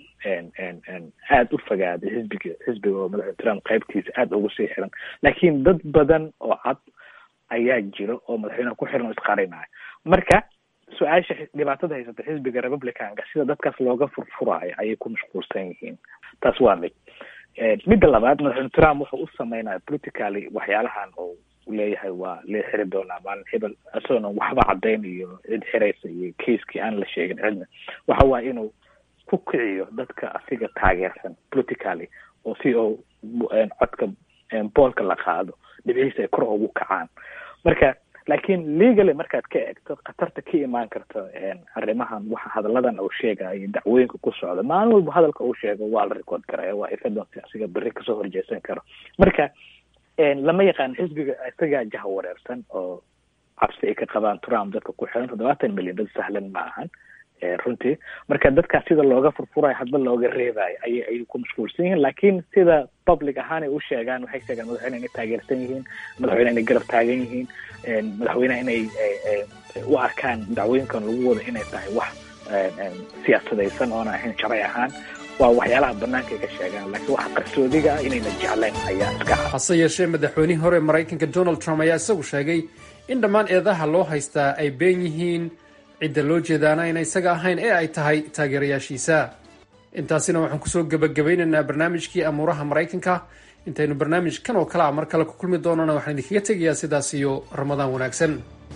aada u fogaaday xisbiga xisbiga oo madaxweyne trump qaybtiisa aada ugu sii xiran laakiin dad badan oo cad ayaa jiro oo madaxweyneha ku xiran oo isqarinayo marka su-aasha dhibaatada haysata xisbiga republicanka sida dadkaas looga furfuraayo ayay ku mashquulsan yihiin taas waa mid midda labaad madaxweyne trump wuxuu u sameynaya politically waxyaalahan oo leeyahay waa lee xiri doonaa maalin hebel isagoona waxba caddayn iyo cid xiraysa iyo kaiskii aan la sheegin cidna waxa waaye inuu ku kiciyo dadka asiga taageersan politically oo si oo codka boolka la qaado dhibcihiisa ay kor ugu kacaan marka laakiin legally markaad ka eegto khatarta ka imaan karta arrimahan waxa hadalladan uu sheegayo dacwooyinka ku socda maalin walba hadalka uu sheego waa la record karaya waa evidence asiga berri kasoo horjeesan karo marka lama yaqaan xisbiga isagaa jaha wareersan oo cabsi ay ka qabaan trump dadka ku xiran toddobaatan milyan dad sahlan ma ahan runtii marka dadkaas sida looga furfurayo hadba looga reebayo ayay ay ku mashquulsan yihiin laakiin sida public ahaan ay u sheegaan waxay sheegaan madaxweyne inay taageersan yihiin madaxweyne inay garab taagan yihiin madaxweyneha inay u arkaan dacwooyinkan lagu wado inay tahay wax siyaasadaysan oona ahayn sharci ahaan waa waxyaalaha banaanka ay ka sheegaan laakiin waxa qarsoodiga ah inayna jeclayn ayaa iska hase yeeshee madaxweynihii hore maraykanka donald trump ayaa isagu sheegay in dhammaan eedaha loo haystaa ay been yihiin cidda loo jeedaana ayna isaga ahayn ee ay tahay taageerayaashiisa intaasina waxaan kusoo gebagabaynaynaa barnaamijkii amuuraha maraykanka intaynu barnaamijkan oo kale a mar kale ku kulmi doonana waxaan idinkaga tegayaa sidaas iyo ramadaan wanaagsan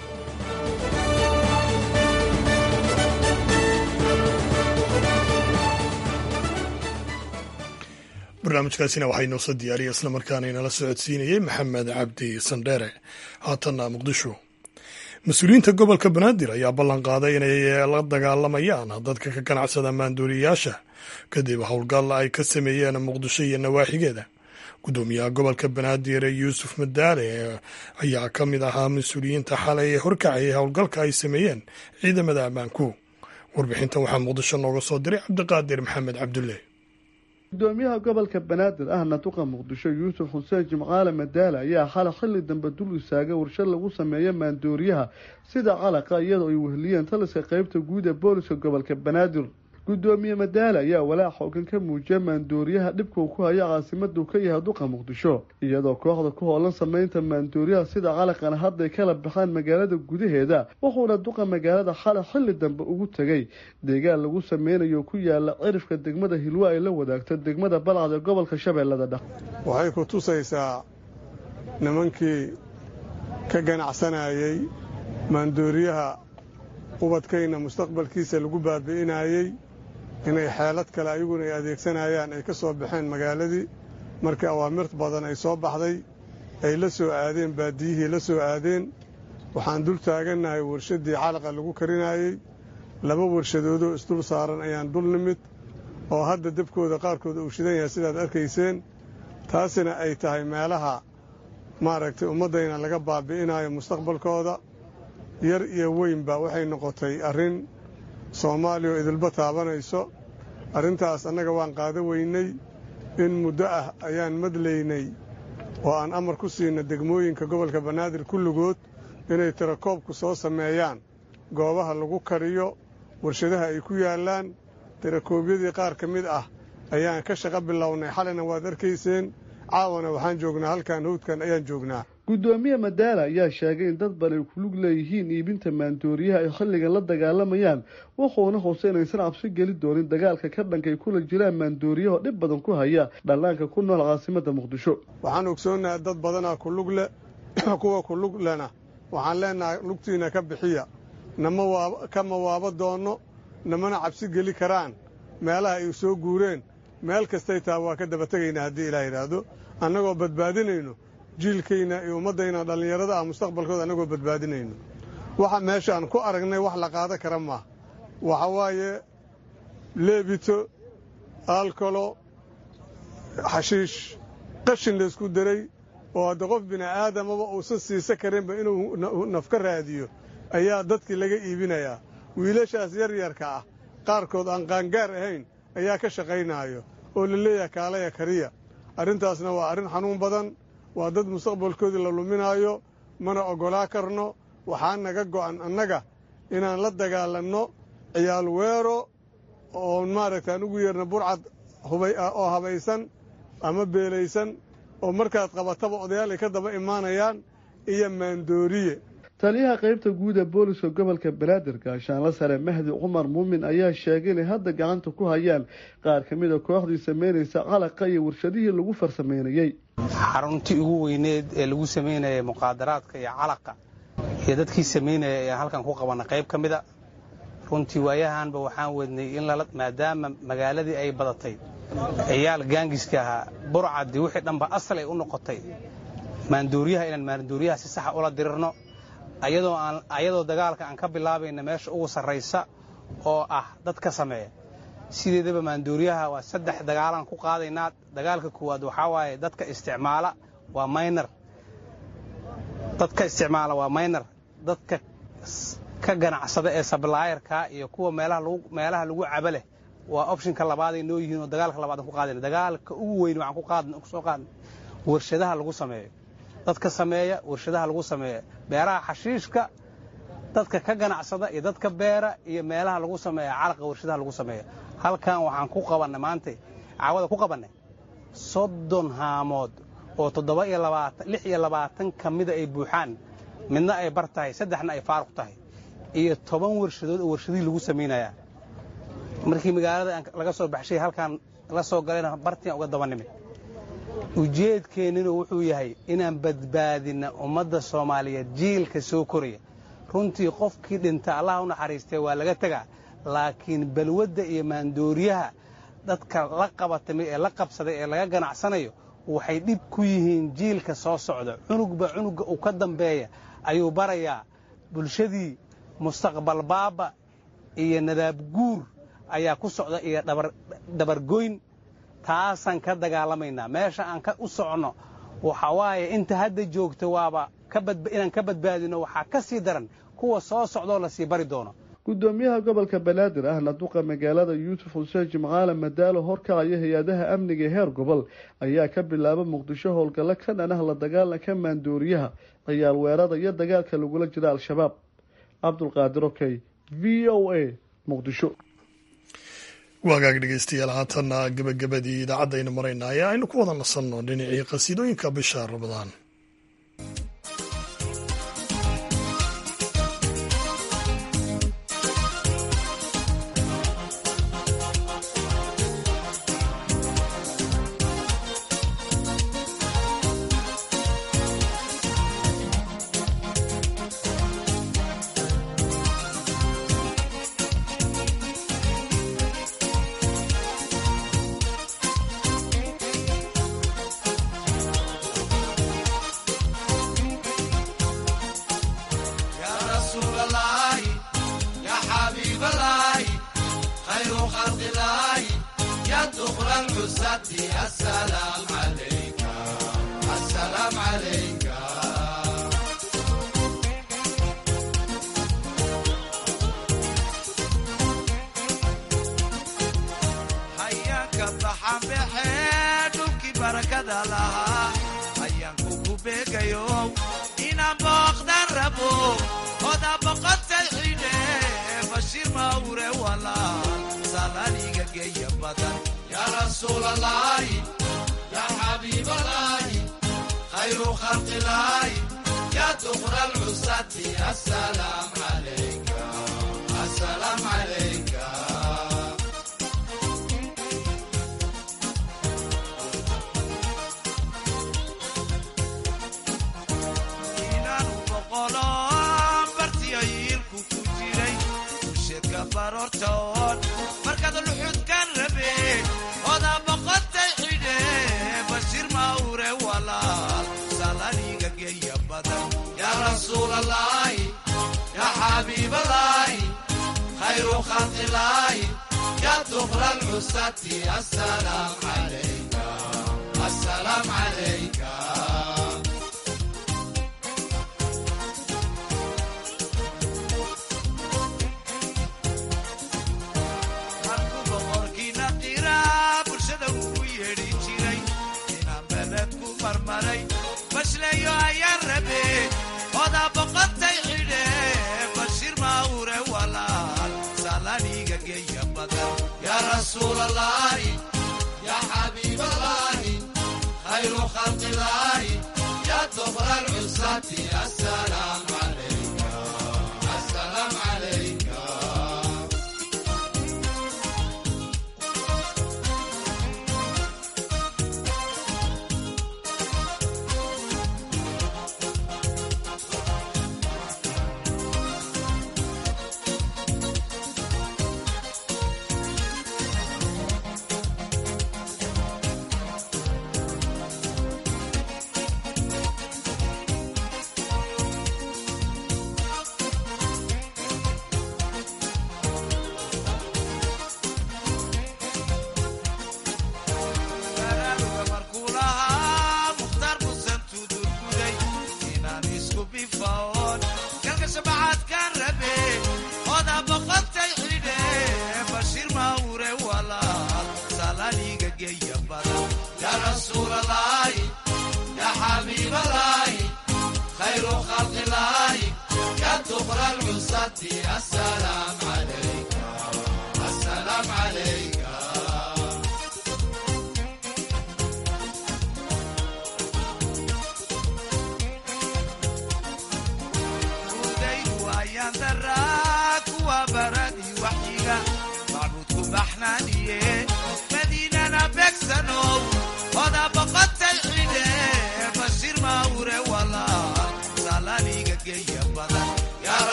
barnaamijkaasina waxaa inoo soo diyaariyay islamarkaana inala socodsiinayey maxamed cabdi sandheere haatanna muqdisho mas-uuliyiinta gobolka banaadir ayaa ballan qaaday inay la dagaalamayaan dadka ka ganacsada maanduuriyayaasha kadib howlgal ay ka sameeyeen muqdisho iyo nawaaxigeeda guddoomiyaha gobolka banaadir yuusuf madaale ayaa ka mid ahaa mas-uuliyiinta xalay ee horkacayay howlgalka ay sameeyeen ciidamada ammaanku warbixintan waxaa muqdisho nooga soo diray cabdiqaadir maxamed cabdulle gudoomiyaha gobolka banaadir ahna duqa muqdisho yuusuf xuseen jimcaale madaale ayaa xala xilli dambe dul istaagay warshad lagu sameeyo maandooriyaha sida calaqa iyadoo ay weheliyeen taliska qeybta guud ee booliska gobolka banaadir gudoomiye madaale ayaa walaac xoogan ka muujiya maandooriyaha dhibka uu ku hayo caasimada uu ka yahay duqa muqdisho iyadoo kooxda ku hoolan sameynta maandooriyaha sida calaqana hadday kala baxaan magaalada gudaheeda wuxuuna duqa magaalada xala xilli dambe ugu tegay deegaan lagu sameynayo ku yaala cirifka degmada hilwa ay la wadaagto degmada balcad ee gobolka shabeellada dhex waxay ku tusaysaa nimankii ka ganacsanayay maandooriyaha ubadkayna mustaqbalkiisa lagu baabi'inayey inay xeelad kale ayaguna ay adeegsanayaan ay ka soo baxeen magaaladii markii awaamirt badan ay soo baxday ay la soo aadeen baadiyihii la soo aadeen waxaan dul taagannahay warshaddii calaqa lagu karinayey laba warshadoodoo isdul saaran ayaan dul nimid oo hadda dabkooda qaarkood uu shidan yahay sidaad arkayseen taasina ay tahay meelaha maaragtay ummaddayna laga baabi'inayo mustaqbalkooda yar iyo weynba waxay noqotay arrin soomaaliya oo idilba taabanayso arrintaas annaga waan qaada weynay in muddo ah ayaan madlaynay oo aan amar ku siinna degmooyinka gobolka banaadir kulligood inay tirakoobku soo sameeyaan goobaha lagu kariyo warshadaha ay ku yaallaan tirakoobyadii qaar ka mid ah ayaan ka shaqo bilownay xalina waad arkayseen caawana waxaan joognaa halkan hawdkan ayaan joognaa gudoomiye madaala ayaa sheegay in dad badan ay kulug leeyihiin iibinta maandooriyaha ay xilligan la dagaalamayaan wuxuuna hoose inaysan cabsi geli doonin dagaalka ka dhankay kula jiraan maandooriyaho dhib badan ku haya dhallaanka ku nool caasimada muqdisho waxaan ogsoonnahay dad badanaa kulug leh kuwa kulug lena waxaan leenahay lugtiina ka bixiya nama kama waaba doonno namana cabsi geli karaan meelaha ay soo guureen meel kastay taha waa ka daba tegaynaa haddii ilaah yidhaahdo annagoo badbaadinayno jiilkayna iyo ummaddayna dhallinyarada ah mustaqbalkooda annagoo badbaadinayno waxa meeshaan ku aragnay wax la qaada kara maaha waxa waaye leebito aalkolo xashiish qashin laysku daray oo hadda qof bini'aadamaba uusan siisa karinba inuu naf ka raadiyo ayaa dadkii laga iibinayaa wiilashaas yaryarka ah qaarkood aan qaangaar ahayn ayaa ka shaqaynaayo oo la leeyahay kaalaya kariya arrintaasna waa arrin xanuun badan waa dad mustaqbalkoodii la luminaayo mana oggolaa karno waxaa naga go'an annaga inaan la dagaalanno ciyaal weero oo maaragta aan ugu yeerna burcad oo habaysan ama beelaysan oo markaad qabataba odayaal ay ka daba imaanayaan iyo maandooriye taliyaha qaybta guud ee booliska gobolka banaadir gaashaanla sare mahdi cumar muumin ayaa sheegay inay hadda gacanta ku hayaan qaar ka mid a kooxdii samaynaysa calaqa iyo warshadihii lagu farsamaynayey xaruntii ugu weyneed ee lagu samaynayay muqaadaraadka iyo calaqa iyo dadkii samaynaya ayaan halkan ku qabana qayb ka mida runtii waayahanba waxaan wadnay in maadaama magaaladii ay badatay ciyaal gaangiska ahaa burcadii wixii dhanba asal ay u noqotay maandooriyaha inaan maandooriyaha si saxa ula dirirno ayadoo dagaalka aan ka bilaabayna meesha ugu sarraysa oo ah dadka sameeya sideedaba maandooriyaha waa saddex dagaalaan ku qaadaynaa dagaalka koowaad waxaa waaye dadka isticmaala waa maynar dadka isticmaala waa maynar dadka ka ganacsada ee sablaayarka iyo kuwa meelaha lagu caba leh waa opshinka labaaday noo yihiin oo dagaalka labaad aan ku qaadayna dagaalka ugu weyn waxaan kusoo qaadna warshadaha lagu sameeyo dadka sameeya warshadaha lagu sameeya beeraha xashiishka dadka ka ganacsada iyo dadka beera iyo meelaha lagu sameeya calaqa warshadaha lagu sameeya halkan waxaan ku qabannay maanta caawada ku qabannay soddon haamood oo toddoba iyo labaatan lix iyo labaatan ka mida ay buuxaan midna ay bar tahay saddexna ay faaruq tahay iyo toban warshadood oo warshadihii lagu samaynayaa markii magaalada laga soo baxshay halkaan la soo galayna bartian uga daba nimid ujeedkeenninu wuxuu yahay inaan badbaadinna ummadda soomaaliyeed jiilka soo koraya runtii qofkii dhinta allah u naxariistay waa laga tegaa laakiin balwadda iyo maandooriyaha dadka la qabatamay ee la qabsaday ee laga ganacsanayo waxay dhib ku yihiin jiilka soo socda cunugba cunugga uu ka dambeeya ayuu barayaa bulshadii mustaqbal baaba iyo nadaab guur ayaa ku socda iyo dabargoyn taasaan ka dagaalamaynaa meesha aan u soconno waxa waaye inta hadda joogta waaba inaan ka badbaadino waxaa ka sii daran kuwa soo socdoo lasii bari doono gudoomiyaha gobolka banaadir ahna duqa magaalada yuusuf xuseen jimcaale madaalo horkacaya hay-adaha amniga ee heer gobol ayaa ka bilaaba muqdisho howlgallo ka dhan ah la dagaalanka maandooriyaha ciyaal weerada iyo dagaalka lagula jira al-shabaab cabdulqaadir okey v o a muqdisho waagaag dhegeystayaal haatanna gebagabadii idaacadaynu maraynaa ee aynu ku wada nasanno dhinacii qasiidooyinka bisha ramadaan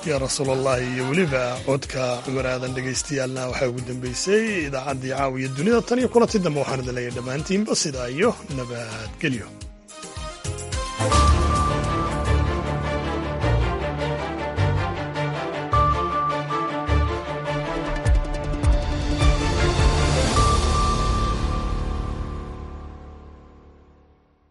yaa rasuulallahi iyo weliba codka cumar aadan dhegaystayaalna waxaa ugu dambeysay idaacaddii caawiya dunida tan iyo kulanti dambe waxaan idin leeyahay dhammaantiinba sidaa iyo nabadgelyo